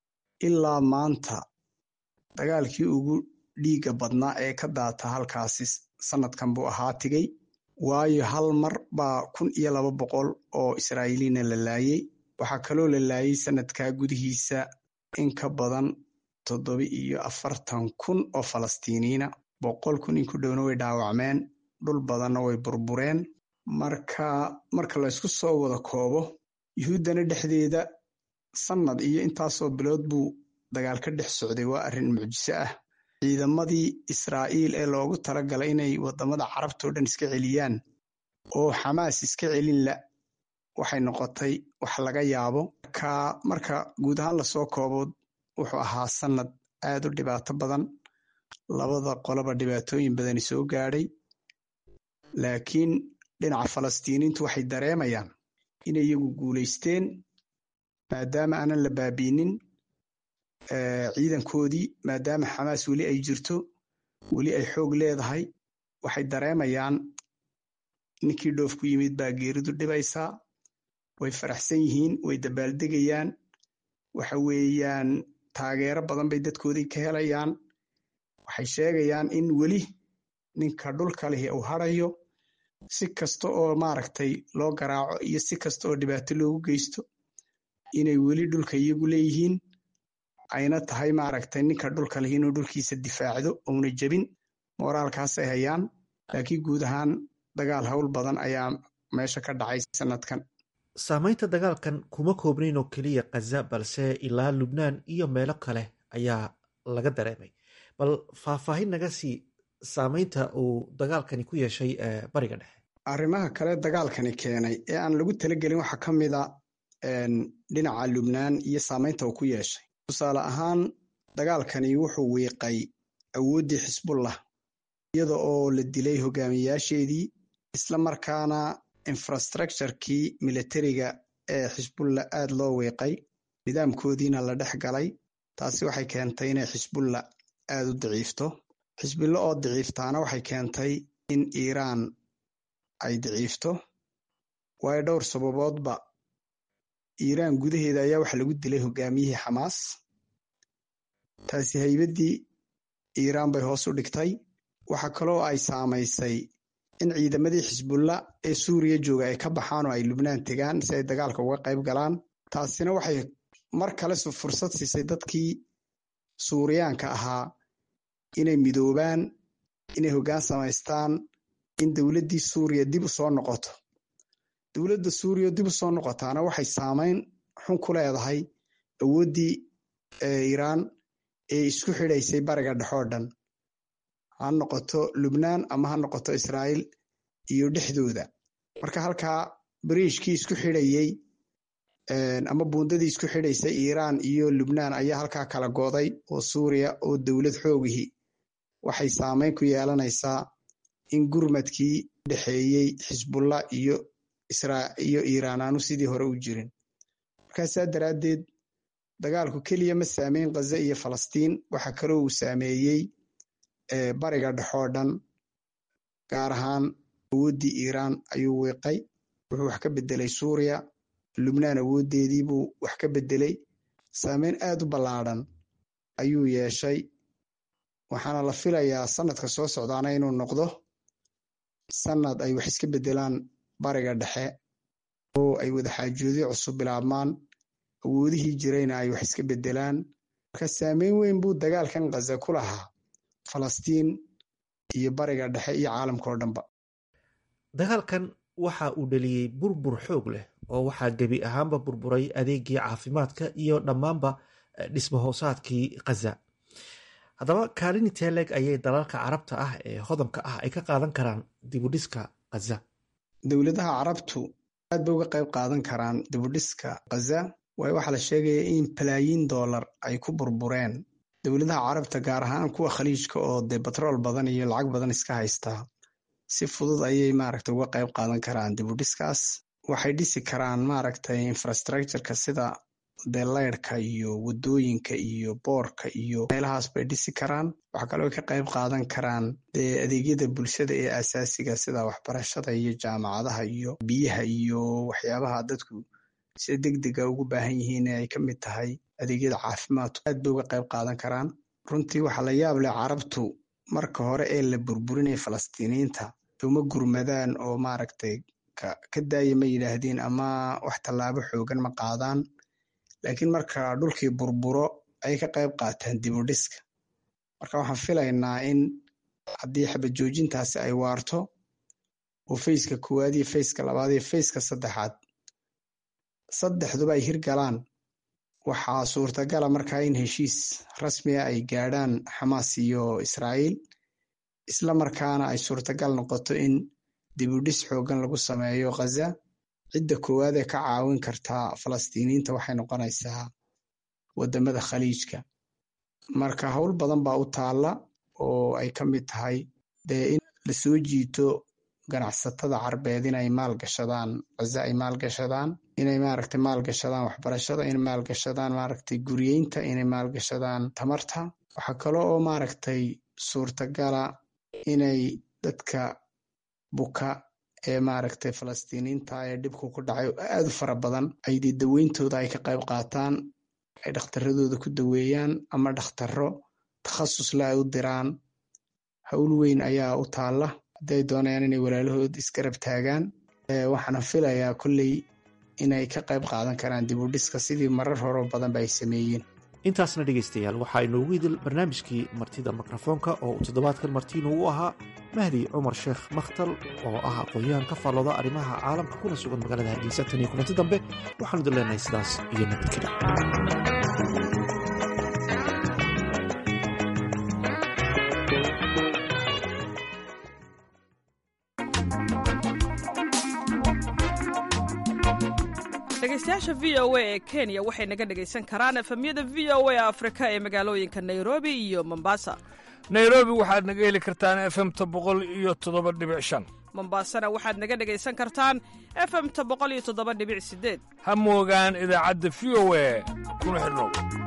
[SPEAKER 11] ilaa maanta dagaalkii ugu dhiigga badnaa ee ka daata halkaasi sannadkan buu ahaa tigay waayo hal mar baa kun iyo laba boqol oo israa'iiliina la laayey waxaa kaloo la laayey sannadkaa gudihiisa in ka badan toddoba iyo afartan kun oo falastiiniina boqol kun in ku dhowna way dhaawacmeen dhul badanna way burbureen marka marka laysku soo wada koobo yuhuuddana dhexdeeda sannad iyo intaasoo bilood buu dagaal ka dhex socday waa arrin mucjiso ah ciidamadii israa'iil ee loogu talagalay inay waddamada carabta oo dhan iska celiyaan oo xamaas iska celin la waxay noqotay wax laga yaabo marka marka guud ahaan lasoo koobo wuxuu ahaa sannad aad u dhibaato badan labada qoloba dhibaatooyin badani soo gaadhay laakiin dhinaca falastiiniintu waxay dareemayaan inay iyagu guulaysteen maadaama aanan la baabiinin ciidankoodii maadaama xamaas weli ay jirto weli ay xoog leedahay waxay dareemayaan ninkii dhoof ku yimid baa geeridu dhibaysaa way faraxsan yihiin way dabaaldegayaan waxa weeyaan taageero badan bay dadkoodii ka helayaan waxay sheegayaan in weli ninka dhulka lihi uu harayo si kasta oo maaragtay loo garaaco iyo si kasta oo dhibaato loogu geysto inay weli dhulka iyagu leeyihiin ayna tahay maaragtay ninka dhulka lihi inuu dhulkiisa difaacdo uuna jebin mooraalkaasay hayaan laakiin guud ahaan dagaal howl badan ayaa meesha ka dhacay sanadkan
[SPEAKER 8] saamaynta dagaalkan kuma koobnayn oo keliya khaza balse ilaa lubnaan iyo meelo kale ayaa laga dareemay bal faahfaahin naga sii saamaynta uu dagaalkani ku yeeshay bariga dhexe
[SPEAKER 11] arrimaha kale dagaalkani keenay ee aan lagu talagelin waxaa ka mid a dhinaca lubnaan iyo saamaynta uu ku yeeshay tusaale ahaan dagaalkani wuxuu wiiqay awooddii xisbullah iyada oo la dilay hogaamiyayaasheedii isla markaana infrastructurekii militariga ee xisbullah aad loo wiiqay nidaamkoodiina la dhex galay taasi waxay keentay inay xisbullah aad u daciifto xisbillo oo daciiftaana waxay keentay in iiraan ay daciifto waayo dhowr sababoodba iiraan gudaheeda ayaa waxa lagu dilay hogaamiyihii xamaas taasi haybaddii iiraan bay hoos u dhigtay waxa kaloo ay saamaysay in ciidamadii xisbulla ee suuriya jooga ay ka baxaan oo ay lubnaan tegaan si ay dagaalka uga qayb galaan taasina waxay mar kale fursad siisay dadkii suuriyaanka ahaa inay midoobaan inay hoggaan samaystaan in dowladdii suuriya dib u soo noqoto dowladda suuriya dib u soo noqotaana waxay saamayn xun ku leedahay awooddii iiraan ee isku xidhaysay bariga dhexoo dhan ha noqoto lubnaan ama ha noqoto israa'iil iyo dhexdooda marka halkaa bariishkii isku xidhayey ama buundadii isku xidhaysay iiraan iyo lubnaan ayaa halkaa kala go'day oo suuriya oo dowlad xoogihi waxay saamayn ku yeelanaysaa in gurmadkii dhexeeyey xisbullah iyo iyo iiraan aanu sidii hore u jirin markaasaa daraaddeed dagaalku keliya ma saameyn khaza iyo falastiin waxa kaloo uu saameeyey bariga dhexoo dhan gaar ahaan awooddii iiraan ayuu wiiqay wuxuu wax ka beddelay suuriya lubnaan awooddeedii buu wax ka beddelay saameyn aad u ballaadhan ayuu yeeshay waxaana la filayaa sanadka soo socdaana inuu noqdo sanad ay wax iska beddelaan bariga dhexe oo ay wadaxaajoodyo cusub bilaabmaan awoodihii jirayna ay wax iska beddelaan marka saameyn weyn buu dagaalkan khaza ku lahaa falastiin iyo bariga dhexe iyo caalamkao dhanba
[SPEAKER 8] dagaalkan waxa uu dhaliyey burbur xoog leh oo waxaa gebi ahaanba burburay adeegii caafimaadka iyo dhammaanba dhismahoosaadkii khaza haddaba kaalini teleg ayay dalalka carabta ah ee hodanka ah ay ka qaadan karaan dibudhiska khaza
[SPEAKER 11] dowladaha carabtu aad bay uga qayb qaadan karaan dibudhiska khaza waayo waxaa la sheegaya in balaayiin dollar ay ku burbureen dowladaha carabta gaar ahaan kuwa khaliijka oo dee batrool badan iyo lacag badan iska haystaa si fudud ayay maaragtay uga qayb qaadan karaan dibudhiskaas waxay dhisi karaan maaragtay infrastructureka sida dee leyrhka iyo wadooyinka iyo boorka iyo meelahaas bay dhisi karaan waxaa kaloo ka qayb qaadan karaan dee adeegyada bulshada ee asaasiga sida waxbarashada iyo jaamacadaha iyo biyaha iyo waxyaabaha dadku sida degdega ugu baahan yihiin ee ay ka mid tahay adeegyada caafimaadku aad bay uga qayb qaadan karaan runtii waxaa la yaab leh carabtu marka hore ee la burburinaya falastiiniyiinta uma gurmadaan oo maaragtay ka daaya ma yidhaahdeen ama wax tallaabo xoogan ma qaadaan laakiin marka dhulkii burburo ayay ka qayb qaataan dibudhiska marka waxaan filaynaa in haddii xabajoojintaasi ay waarto oo fayska koowaad iyo fayska labaad iyo fayska saddexaad saddexduba ay hirgalaan waxaa suurtagala markaa in heshiis rasmiga ay gaadhaan xamaas iyo israa'iil isla markaana ay suurtagal noqoto in dibudhis xoogan lagu sameeyo khaza cidda koowaad ee ka caawin kartaa falastiiniyiinta waxay noqonaysaa wadamada khaliijka marka howl badan baa u taalla oo ay ka mid tahay dee in lasoo jiito ganacsatada carbeed inay maalgashadaan khaza ay maalgashadaan inay maaragtay maalgashadaan waxbarashada inay maalgashadaan maaragtay guryeynta inay maalgashadaan tamarta waxaa kale oo maaragtay suurtagala inay dadka buka ee maaragtay falastiiniinta ee dhibku ku dhacay aad u fara badan ay dee daweyntooda ay ka qayb qaataan ay dhakhtaradooda ku daweeyaan ama dhakhtaro takhasusla ay u diraan howl weyn ayaa u taalla hadday doonayaan inay walaalahood isgarab taagaan waxaana filayaa kolley inay ka qayb qaadan karaan dibudhiska sidii marar horeo badanba ay sameeyeen
[SPEAKER 8] intaasna dhegaystayaal waxaa inoogu idil barnaamijkii martida mikrofoonka oo uu toddobaadkan martiinu u ahaa mahdi cumar sheekh makhtal oo ah aqoon-yahan ka faallooda arrimaha caalamka kuna sugan magaalada hargeysa tan iyo kulanti dambe waxaanu idin leenahay sidaas iyo nabadgeda
[SPEAKER 12] dhegeystayaasha v o a ee kenya waxay naga dhegaysan karaan efemyada v o a afrika ee magaalooyinka nairobi iyo mombasa
[SPEAKER 4] nairobi waxaad naga heli kartaan efemta boqol iyo toddoba dhibic shan
[SPEAKER 12] mombasana waxaad naga dhegaysan kartaan efemta boqol iyo toddoba dhibic sideed
[SPEAKER 4] ha moogaan idaacadda v o a kuna xidhnow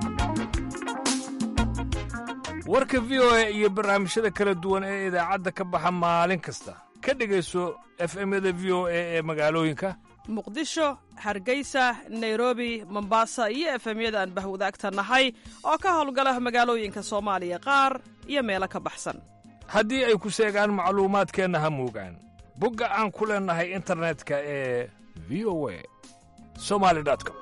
[SPEAKER 4] warka v o a iyo barnaamijyada kala duwan ee idaacadda ka baxa maalin kasta ka dhegayso efemyada v o a ee magaalooyinka
[SPEAKER 12] muqdisho hargeysa nairobi mombasa iyo efemyada aan bahwadaagta nahay oo ka howlgala magaalooyinka soomaaliya qaar iyo meelo ka baxsan
[SPEAKER 4] haddii ay ku seegaan macluumaadkeenna ha moogaan bogga aan ku leennahay internetka ee v o a somali com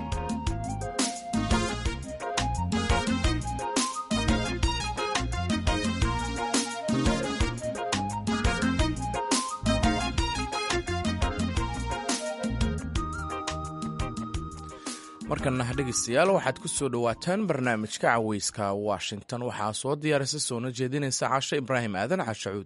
[SPEAKER 2] markana dhegeystayaal waxaad ku soo dhowaataan barnaamijka caweyska washington waxaa soo diyaarisa soona jeedinaysa cashe ibraahim aadan cashacuud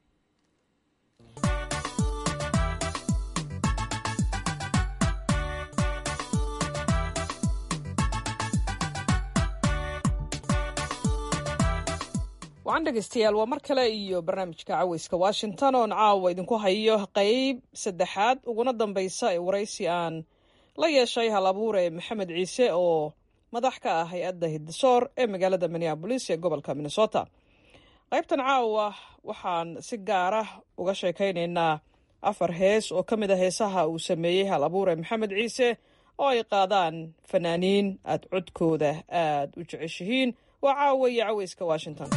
[SPEAKER 12] wacan dhegeystayaal waa mar kale iyo barnaamijka caweyska washington oon caawa idinku hayo qeyb saddexaad uguna dambeysa ee waraysi aan la yeeshay hal abuure maxamed ciise oo madax ka ah hay-adda hiddisoor ee magaalada minneabolis ee gobolka minnesota qaybtan caawa waxaan si gaara uga sheekaynaynaa afar hees oo ka mid a heesaha uu sameeyey hal abuure maxamed ciise oo ay qaadaan fanaaniin aad codkooda aad u jeceshihiin waa caawa iyo caweyska washington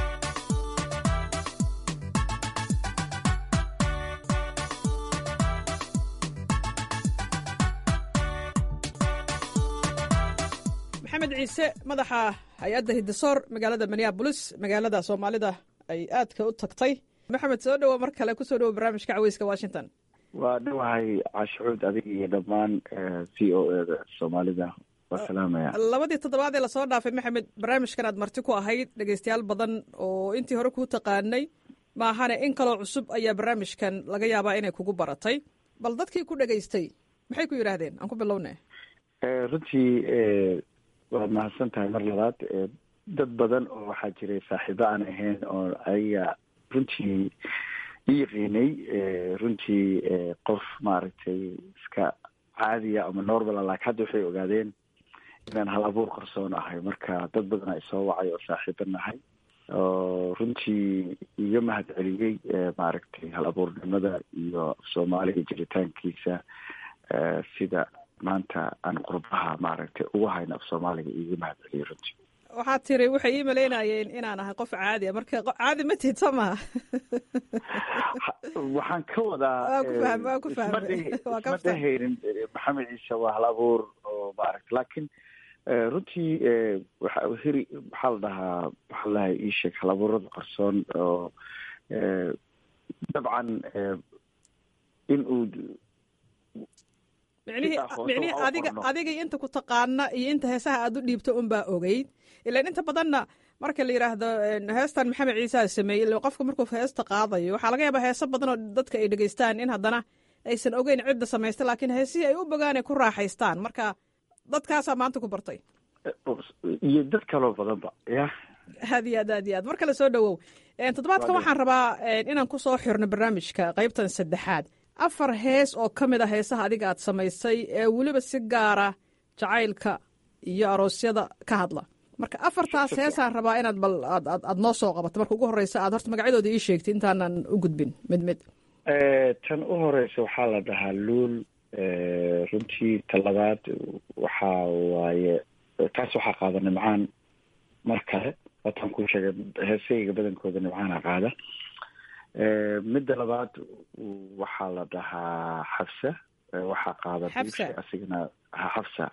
[SPEAKER 12] maxamed ciise madaxa hay-adda hiddisoor magaalada minneabolis magaalada soomaalida ay aadka u tagtay maxamed soo dhowo mar kale kusoo dhowo barnaamijka caweyska washington
[SPEAKER 3] waa dhawahay cashucuud adiga iyo dhammaan v o eda soomaalida waa salaamaya
[SPEAKER 12] labadii toddobaad ee lasoo dhaafay maxamed barnaamijkan aad marti ku ahayd dhegeystayaal badan oo intii hore kuu taqaanay maahane in kaloo cusub ayaa barnaamijkan laga yaabaa inay kugu baratay bal dadkii ku dhegaystay maxay ku yidhaahdeen aan ku bilowne
[SPEAKER 3] runtii waad mahadsan tahay mar labaad dad badan oo waxaa jiray saaxiibo aan ahayn oo ayaga runtii i yaqiinay runtii qof maaragtay iska caadiya ama normala laakiin hadda waxay ogaadeen inaan hal abuur qarsoon ahay marka dad badan ay soo wacay oo saaxiibo nahay oo runtii iga mahad celiyey maaragtay hal abuurnimada iyo soomaaliga jiritaankiisa sida maanta aan qurbaha maaragtay ugu hayno af soomaaliga iiga mahad celiyey runtii
[SPEAKER 12] waxaad tiri waxay ii malaynayeen inaan ahay qof caadi a marka caadi ma tihid soo maha
[SPEAKER 3] waxaan ka wadaa
[SPEAKER 12] waan ku fahmay waan ku fahmay waa ka
[SPEAKER 3] isma dhehaynin maxamed ciise waa hal abuur oo maaragta laakiin runtii waxa heri maxaa la dhahaa waxaa la dhahay ii sheeg hal abuurada qarsoon oo dabcan in uu
[SPEAKER 12] micnihii micnihii adiga adiga iyo inta ku taqaana iyo inta heesaha aad u dhiibto unbaa ogeyd ilaan inta badanna marka la yidhaahdo heestan maxamed ciisaa sameeyey ila qofka markuu heesta qaadayo waxaa laga yaabaa heeso badan oo dadka ay dhegeystaan in haddana aysan ogeyn cidda samaysta laakiin heesihii ay u bogaan ay ku raaxaystaan marka dadkaasaa maanta ku bartay
[SPEAKER 3] iyo dad kaloo badanba ya
[SPEAKER 12] aad iyo aad aad iyo aad mar kale soo dhowow toddobaadkan waxaan rabaa inaan ku soo xirno barnaamijka qaybtan saddexaad afar hees oo ka mid a heesaha adiga aad samaysay ee weliba si gaara jacaylka iyo aroosyada ka hadla marka afartaas heesaan rabaa inaad bal aad aad noo soo qabato marka ugu horreysa aad horta magacyadooda ii sheegtay intaanan u gudbin mid mid
[SPEAKER 3] tan u horeysa waxaa la dhahaa luul runtii ta labaad waxaa waaye taas waxaa qaada nimcaan mar kale wataan kuu sheegay heesayga badankooda nimcaana qaada midda labaad waxaa la dhahaa xabsa waxaa qaada biibshe asigana xabsa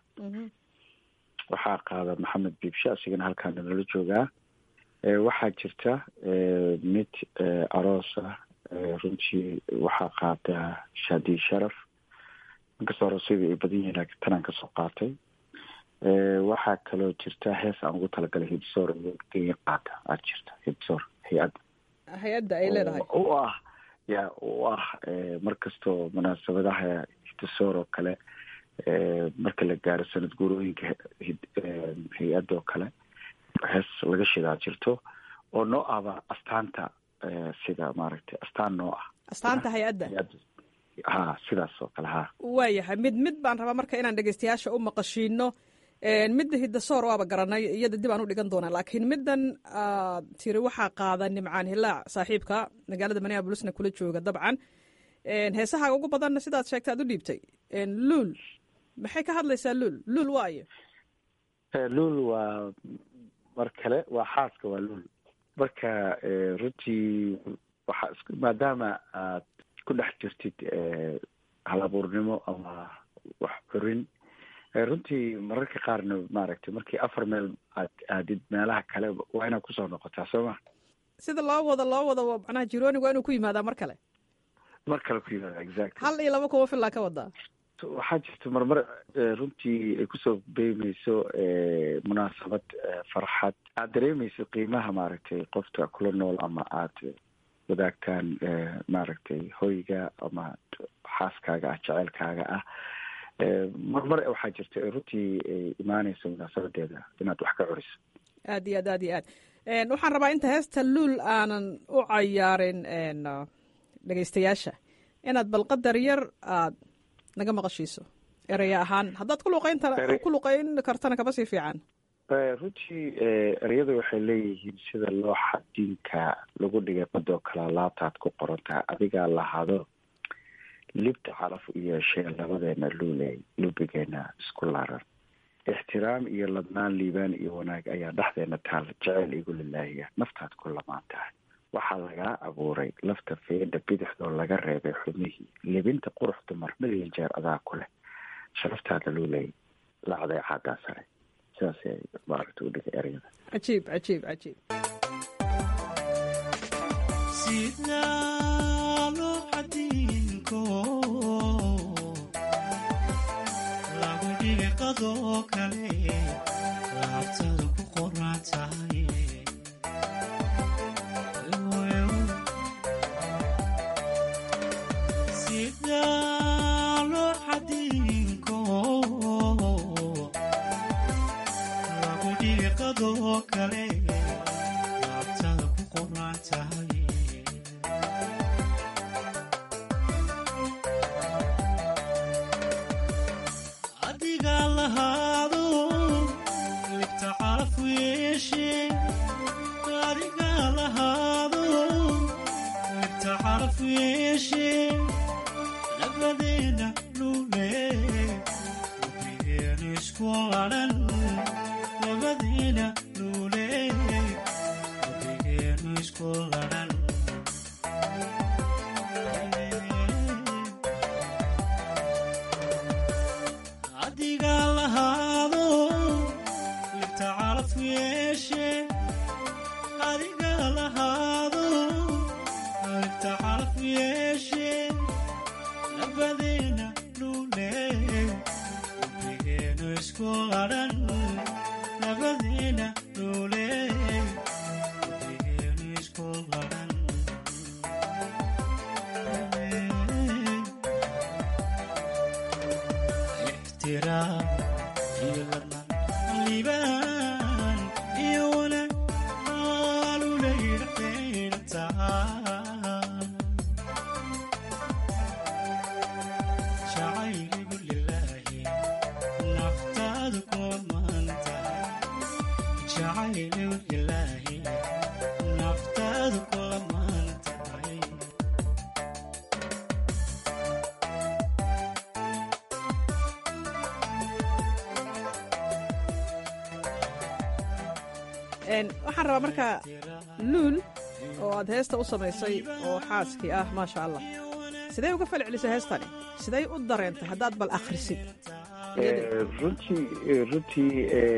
[SPEAKER 3] waxaa qaada maxamed biibshe asigana halkaana nala joogaa waxaa jirta mid aroosa runtii waxaa qaada shaadi sharaf inkastoo aroosyada ay badan yihiin laakiin tanaan kasoo qaatay waxaa kaloo jirta hees aan ugu talagalay hibsoor iyo qaata aad jirta hibsoor hay-adda
[SPEAKER 12] hay-adda ay leedahay
[SPEAKER 3] u ah ya u ah mar kastoo munaasabadaha hiddisoor oo kale marka la gaaro sanad guurooyinka hay-adda oo kale hees laga shidaa jirto oo noo ahba astaanta sida maaragtay astaan noo ah
[SPEAKER 12] astaanta hay-adda
[SPEAKER 3] ha sidaas oo kale ha
[SPEAKER 12] waayahay mid mid baan rabaa marka inaan dhegeystayaasha u maqashiino midda hiddasoor waaba garanay iyada dib aan u dhigan doonaa laakiin middan aad tiri waxaa qaada nimcaan hilaac saaxiibka magaalada minneabolisna kula jooga dabcan heesahaaga ugu badanna sidaad sheegtay aad u dhiibtay luul maxay ka hadlaysaa luul luul waayo
[SPEAKER 3] luul waa mar kale waa xaaska waa luul marka runtii waxaa maadaama aad ku dhex jirtid halabuurnimo ama wax curin runtii mararka qaarna maaragtay markii afar meel aad aadid meelaha kale waa inaad kusoo noqotaa soo ma
[SPEAKER 12] sida loo wado loo wado macnaha jiroonigu waa inuu ku yimaadaa mar kale
[SPEAKER 3] mar kale ku yimaada exactly
[SPEAKER 12] hal iyo laba kuma filaa ka wadaa
[SPEAKER 3] waxaa jirta marmar runtii ay kusoo beymeyso munaasabad farxad aad dareemeyso qiimaha maaragtay qofka kula nool ama aad wadaagtaan maaragtay hoyga ama xaaskaaga ah jeceylkaaga ah marmar waxaa jirta runtii ay imaaneyso munaasabadeeda inaad wax ka curiso
[SPEAKER 12] aad iyo aad aad iyo aad waxaan rabaa inta heesta luul aanan u cayaarin dhegeystayaasha inaad bal qadar yar aad naga maqashiiso eraya ahaan haddaad kuluqayn ku luqayn kartana kaba sii fiican
[SPEAKER 3] runtii ereyada waxay leeyihiin sida looxa diinka lagu dhigay badoo kale laabtaad ku qorantaha adigaa lahado libta calaf u yeeshee labadeena luuley lubigeena isku laaran ixtiraam iyo ladnaan liibaan iyo wanaag ayaa dhexdeena taal jeceyl igu lilaahiya naftaad ku lamaan tahay waxaa lagaa abuuray lafta feedha bidixdoo laga reebay xubnihii libinta qurux dumar million jeer adaa ku leh sharaftaada luuley lacday caadaa sare sidaas maaragta u dhigay ereyada
[SPEAKER 12] cajiib cajiib cajiib waxaan rabaa marka luul oo aad heesta u samaysay oo xaaskii ah maasha allah sidee uga fal celisay heestani siday u dareentay haddaad bal akhrisid
[SPEAKER 3] runtii runtii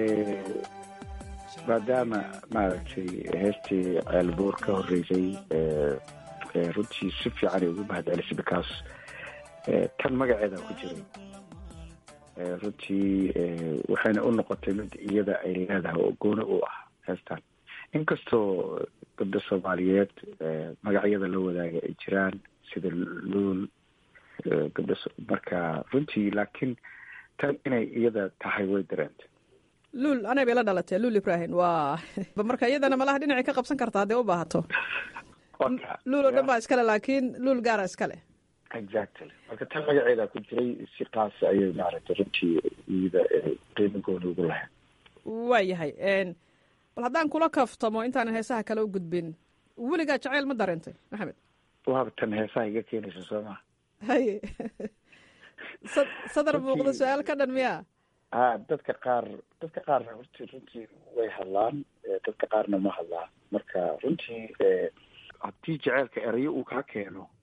[SPEAKER 3] maadaama maaragtay heestii ceelboor ka horeysay runtii si fiican ay ugu mahad celisay because tan magaceeda ku jiray runtii waxayna u noqotay mid iyada ay leedahay oo gooni u ah heestan inkastoo gabdho soomaaliyeed magacyada la wadaaga ay jiraan sida luul gabdho marka runtii laakiin tan inay iyada tahay way dareentay
[SPEAKER 12] luul anay bay la dhalatee luul ibrahim waa marka iyadana malaha dhinacay ka qabsan karta hadday u baahato luul oo dhan baa iskale laakiin luul gaara iskale
[SPEAKER 3] exactly marka tan magaceeda ku jiray si qaas ayay maaragtay runtii iyada qiimo gooni ugu lahayd
[SPEAKER 12] waayahay bal haddaan kula kaftamo intaanan heesaha kale u gudbin weligaa jacayl ma dareentay maxamed
[SPEAKER 3] waaba tan heesaha iga keenaysa soo maa
[SPEAKER 12] haye sadar muuqda su-aal ka dhan miya
[SPEAKER 3] a dadka qaar dadka qaarna horti runtii way hadlaan dadka qaarna ma hadlaan marka runtii haddii jaceylka erayo uu kaa keeno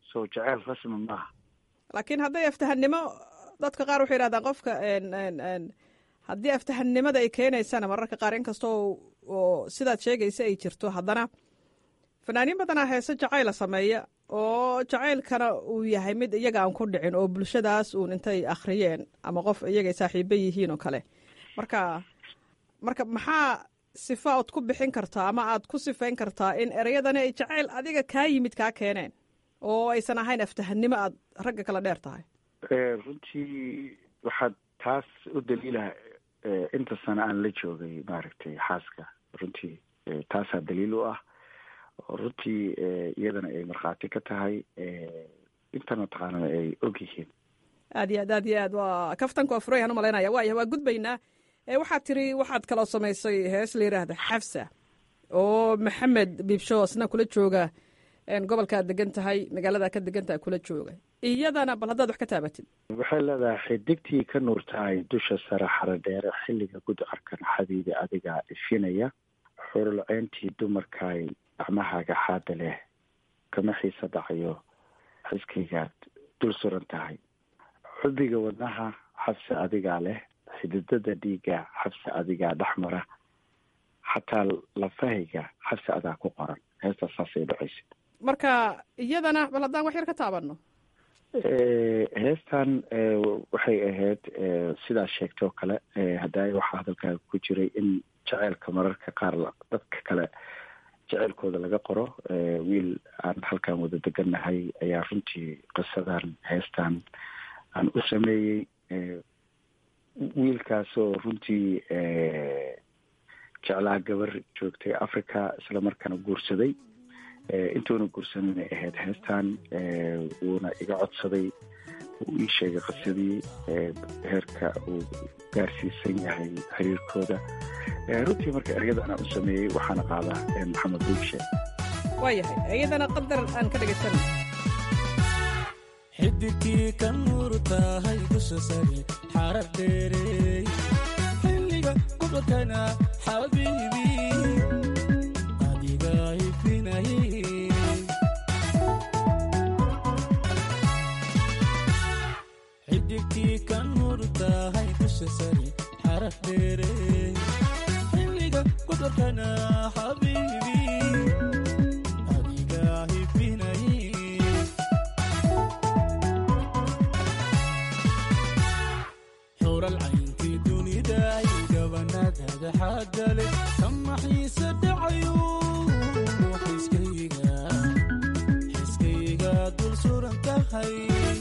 [SPEAKER 3] so jaceyl rasmi maaha
[SPEAKER 12] laakiin hadday aftahannimo dadka qaar waxay yidhahdaan qofka haddii aftahannimada ay keenaysana mararka qaar inkastoo oo sidaad sheegaysa ay jirto haddana fanaaniin badanaa heese jacayla sameeya oo jacaylkana uu yahay mid iyaga aan ku dhicin oo bulshadaas uun intay akhriyeen ama qof iyagay saaxiibo yihiin oo kale marka marka maxaa sifa ood ku bixin kartaa ama aad ku sifayn kartaa in ereyadani ay jacayl adiga kaa yimid kaa keeneen oo aysan ahayn aftahannimo aad ragga kala dheer tahay
[SPEAKER 3] runtii waxaad taas u daliilaha inta sano aan la joogay maaragtay xaaska runtii taasaa daliil u ah oo runtii iyadana ay markhaati ka tahay intana taqaanana ay og yihiin
[SPEAKER 12] aad iyo aad aad iyo aad waa kaftanku waa furayaan umalaynaya waaya waa gudbaynaa waxaad tiri waxaad kaloo samaysay hees la yidhaahda xafsa oo maxamed biibsho isna kula jooga gobolkaad degan tahay magaalada ka degan tahay kula jooga iyadana bal haddaad wax ka taabatid
[SPEAKER 3] waxay leedahay xidigtii ka nuur tahay dusha sare xaro dheere xilliga gudcarkan xabiibi adigaa ifinaya xurulceyntii dumarkaay gacmahaaga xaada leh kama xiisa dhacayo xiskaygaad dul suran tahay xubiga wadnaha xabsi adigaa leh xididada dhiigga xabsi adigaa dhexmara xataa lafahayga xabsi adaa ku qoran heestaas saasay dhacaysa
[SPEAKER 12] marka iyadana bal haddaan wax yar ka taabanno
[SPEAKER 3] heestan waxay ahayd sidaa sheegtay oo kale hadaayo waxaa hadalkaaga ku jiray in jaceylka mararka qaar dadka kale jeceylkooda laga qoro wiil aan halkan wada degannahay ayaa runtii qisadan heestan aan u sameeyey wiilkaasoo runtii jeclaa gabar joogtay africa isla markaana guursaday intuuna guursanana ahayd heestan wuuna iga codsaday uu ii sheegay qisadii heerka uu gaarsiisan yahay xiriirkooda runtii marka ereyada anaa u sameeyey waxaana qaadaa maxamed buugshe
[SPEAKER 12] waayahay iyadana qadar aan ka dhegaysanay
[SPEAKER 13] xidigkii ka nuur tahay dusha sare xarar dheerey xilliga gudurkana xabiibi adiga ifinay xidigkii ka nuur tahay dusha sare xarar dheerey xilliga gudurkana xabiibi adiga ifinay xuralcaynkii duniday gabanadaada xaadale kama xiise dhacayo xiskayga xiskayga dul suran tahay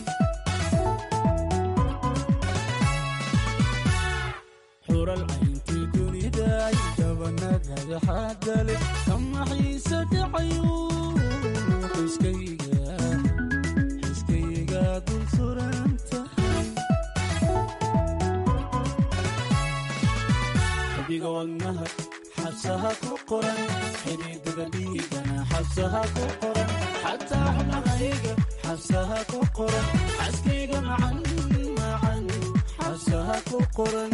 [SPEAKER 13] xuralcaynkii duniday gabanadaada xaadale kama xiise dhacayo xiskayga xiskayga dul suran tahay xbiga wadnaha xabsaha ku qoran xididada dhiigana xabsaha ku qoran xataa xubnahayga xabsaha ku qoran xaskayga macan macan xabsaha ku qoran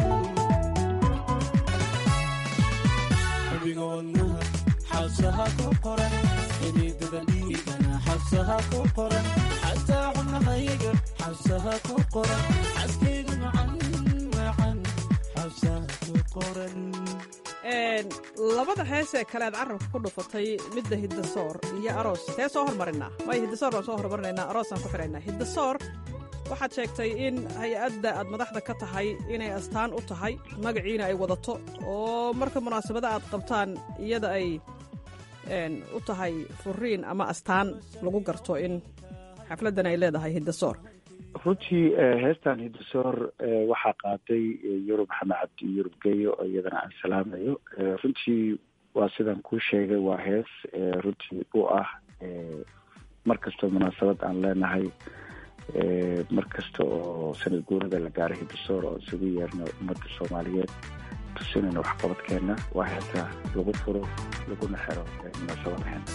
[SPEAKER 13] xbiga wadnaha xabsaha ku qoran xididada dhiigana xabsaha ku qoran xataa xubnahayga xabsaha ku qoran xaskayga macan macan xabsaha ku qoran
[SPEAKER 12] labada hees ee kale aad carabka ku dhufatay midda hiddasoor iyo aroos tee soo hormarinaa waayo hiddasoor baan soo hormarinaynaa aroosaan ku xidhaynaa hiddasoor waxaad sheegtay in hay-adda aad madaxda ka tahay inay astaan u tahay magaciina ay wadato oo marka munaasabada aad qabtaan iyada ay u tahay furiin ama astaan lagu garto in xafladdan ay leedahay hiddasoor
[SPEAKER 3] runtii heestan hiddasoor waxaa qaaday yurub maxamed cabdi yurub geyo oo iyadana aan salaamayo runtii waa sidaan kuu sheegay waa hees runtii u ah mar kastoo munaasabad aan leenahay mar kasta oo sanad guurada la gaaray hiddasoor oo isugu yeerno ummadda soomaaliyeed tusinayna waxqabadkeena waa heesa lagu furo laguna xero munaasabadaheena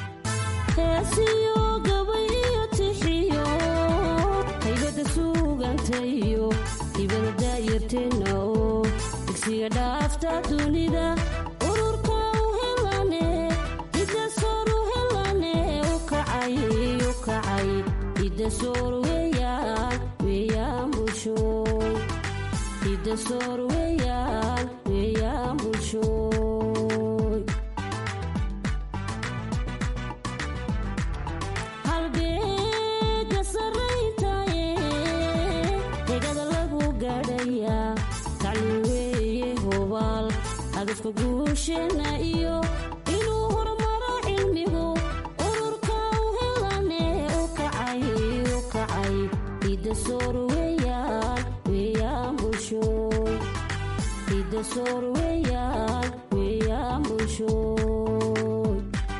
[SPEAKER 14] haybada suugantayo hibada daayarteena oo digsiga dhaafta dunida ururka u helane hiddasoor u helane u kacay u kacay hidasoor weeyaan weeyaan bulshooy hidasoor weeyaan weeyaan bulshooy halbeega sarrayntaye degada lagu gaadhayaa tacliin weeye hubaal hadafka guusheenna iyo inuu horumaro cilmigu ururka u helane u kacay u kacay hidasoor weeyaan weeyaan bulshooy hidasoor weeyaan weeyaan bulshooy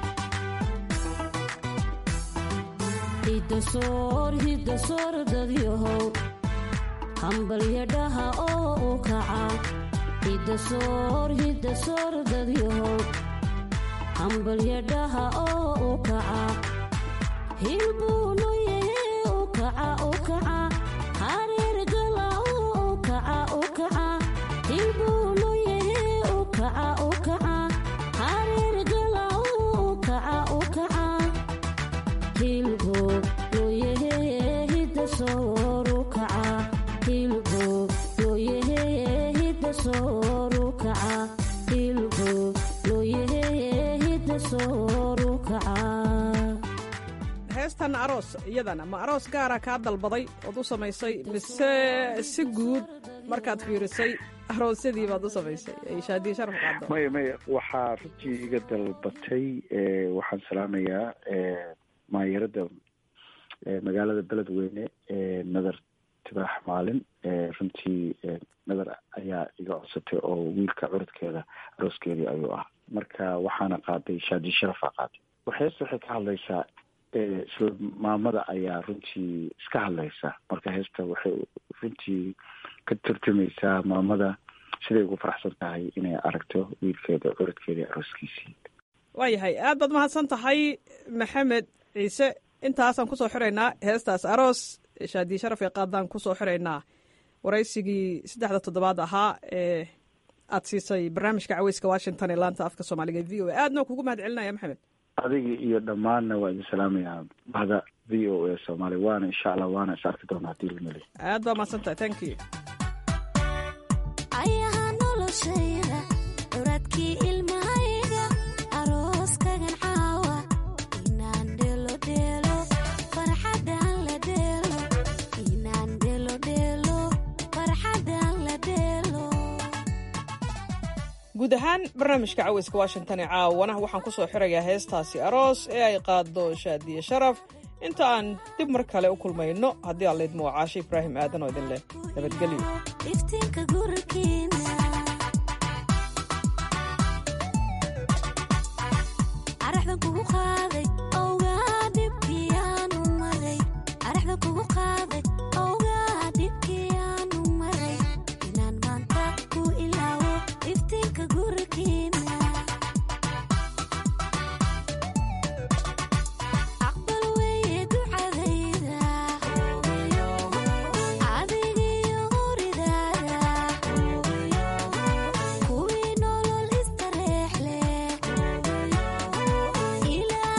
[SPEAKER 14] hidasoor hidasoor dadyahow hambalyadhaha oo u kaca hidasoor hidasoor dadyahow hambalyadhaha oo u kaca hilbuu yahe u kaca u kaca hareer gala u kaca u kaca hilbuu yahe u kaca u kaca hareer gala u kaca u kaca hilbo looyahe hidasoor u kaca hilbo looyahe hidasoor u kaca hilbo looyahe hidasoor u kaca
[SPEAKER 12] heestan aroos iyadana ma aroos gaara kaa dalbaday ood u samaysay mise si guud markaad fiirisay aroosyadii baad u samaysay ay shaadiye sharaf qaado
[SPEAKER 3] maya maya waxaa runtii iga dalbatay waxaan salaamayaa maayarada magaalada beledweyne nadar tibaax maalin runtii nadar ayaa iga codsatay oo wiilka curadkeeda arooskeedii ayuu ah marka waxaana qaaday shaadiye sharafaa qaaday heesta waxay ka hadlaysaa isla maamada ayaa runtii iska hadlaysa marka heesta waxay runtii ka turjumaysaa maamada siday ugu faraxsan tahay inay aragto wiilkeeda curadkeeda arooskiisii
[SPEAKER 12] waayahay aad baad mahadsan tahay maxamed ciise intaasaan kusoo xiraynaa heestaas aroos shaadiye sharaf ee qaadaan kusoo xiraynaa waraysigii saddexda toddobaad ahaa ee aad siisay barnaamijka caweyska washington ee laanta afka soomaaliga v o a aadna kugu mahad celinaya maxamed
[SPEAKER 3] adiga iyo dhammaanna waa idin salaamayaa bahda v o a soomaaliya waana insha allah waana is arki doonaa hadii lameli
[SPEAKER 12] aad baa mahadsan tahay thank you
[SPEAKER 15] ayaha noloshayda curadkii ilmahayga arooskagan caawa inaan dhelo dheelo farxadan la dheelo inaan dhelo dheelo farxadan la dheelo
[SPEAKER 12] guud ahaan barnaamijka caweyska washington ee caawana waxaan ku soo xirayaa heestaasi aroos ee ay qaado shaadiye sharaf inta aan dib mar kale u kulmayno haddii aan laydmo waa caashe ibraahim aadan oo idin leh nabadgelyo
[SPEAKER 15] iftiinka gurikiina araxdan kugu qaaday owgaa dhibkiyaanu maray araxdan kugu qaaday owgaa dhibkiyaanu maray inaan maanta ku ilaawo iftiinka gurikiina aqbal weeye ducadayda adigiyo horidaada kuwii nolol istareex leh ilaa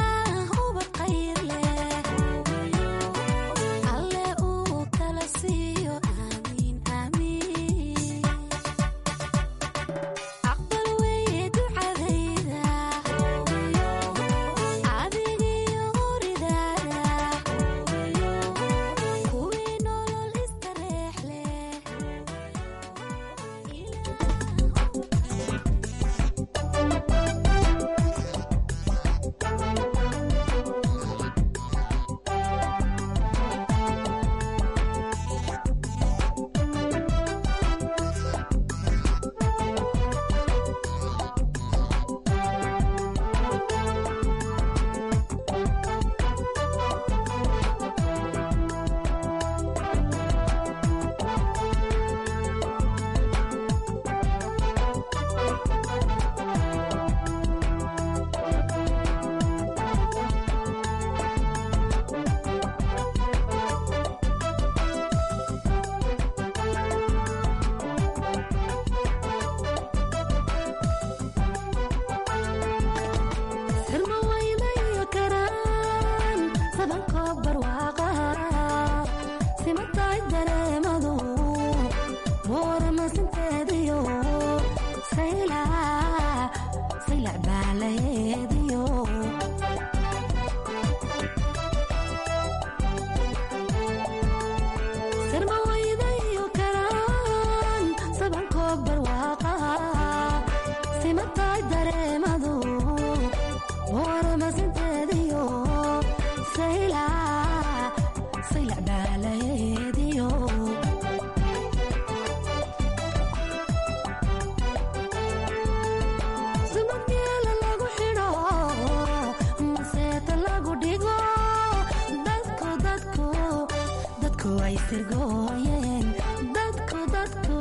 [SPEAKER 15] way sirgooyeen dadku dadku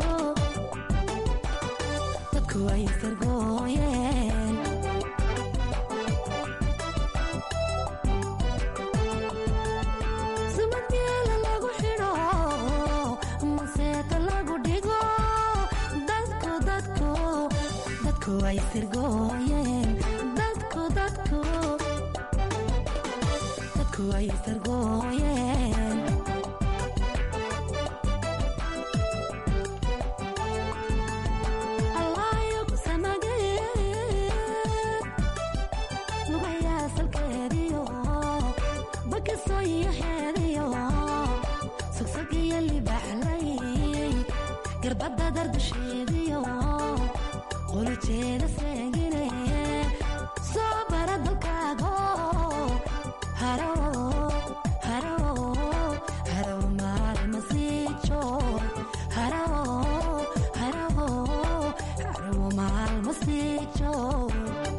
[SPEAKER 15] dadku way sirgooyeen sumadgeela lagu xidho maseeta lagu dhigo dadku dadku dadku way sirgooyeen dadku dadku dadku way sirgooyeen allaayo ku samageen lugayaa salkeediyo bakiso iyo xeediyo sogsog iyo libaxlay garbadda dardasheediyo qulujeeda seegine soo bara dalkaago haro haro haro maalma sii joog haro haro haro maalma sii joog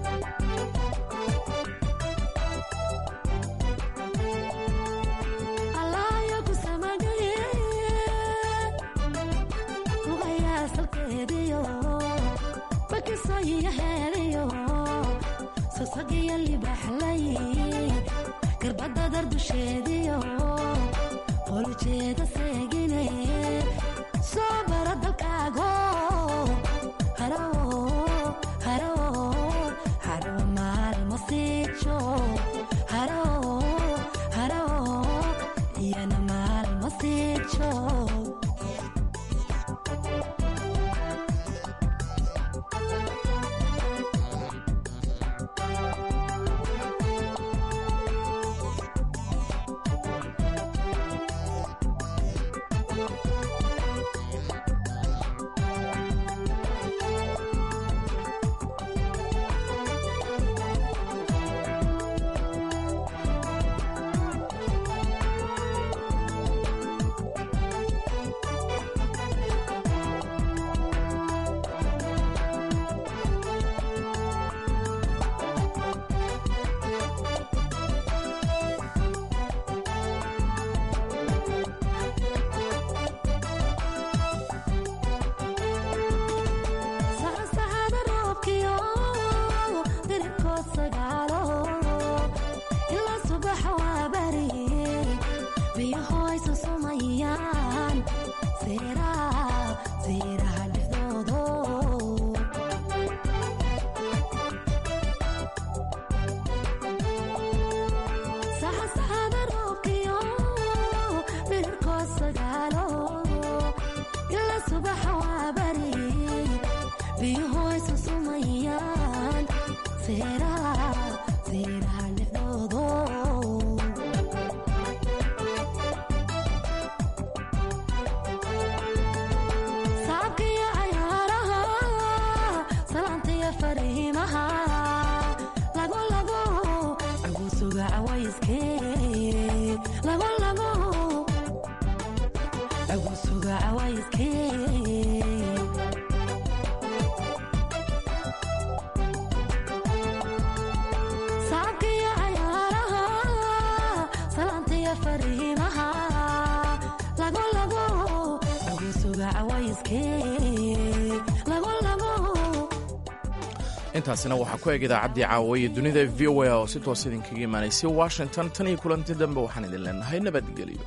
[SPEAKER 15] allaayo ku samagayeen lugayaa salkeediyo bakiso iyo heediyo sosog iyo libaxlay garbadda dardusheediyo qolujeeda seegine soo bara dalkaago haro haro haro maalma sii joog haro haro iyana maalma sii joog saxsaxada roobkiyo diribkood sagaalo ilaa subaxa waa bari biyahoy susumayaan seeraha seeraha dhexdoodo saxsaxada roobkiyo diribkood sagaalo ilaa subaxa waa bari biyuhoy susumayaan seeraha seeraha dhexdoodo saabkiyo cayaaraha salaantiyo fariimaha lago lago agusuga cawayske lago lago agusuga cawayske saabkiyo cayaaraha salaantiyo fariimaha lago lago agusuga cawayske lago lago
[SPEAKER 2] intaasina waxaa ku eg idaacaddii caawaye dunida v o a oo si toos idinkaga imaanaysay washington tan iyo kulanti dambe waxaan idin leenahay nabadgelyo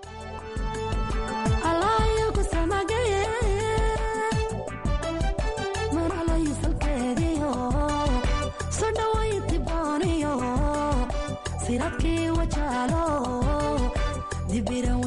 [SPEAKER 15] allaayo ku samagayeen maralayo salkeediyo soo dhawayti booniyo siradkii wajaalo dibiran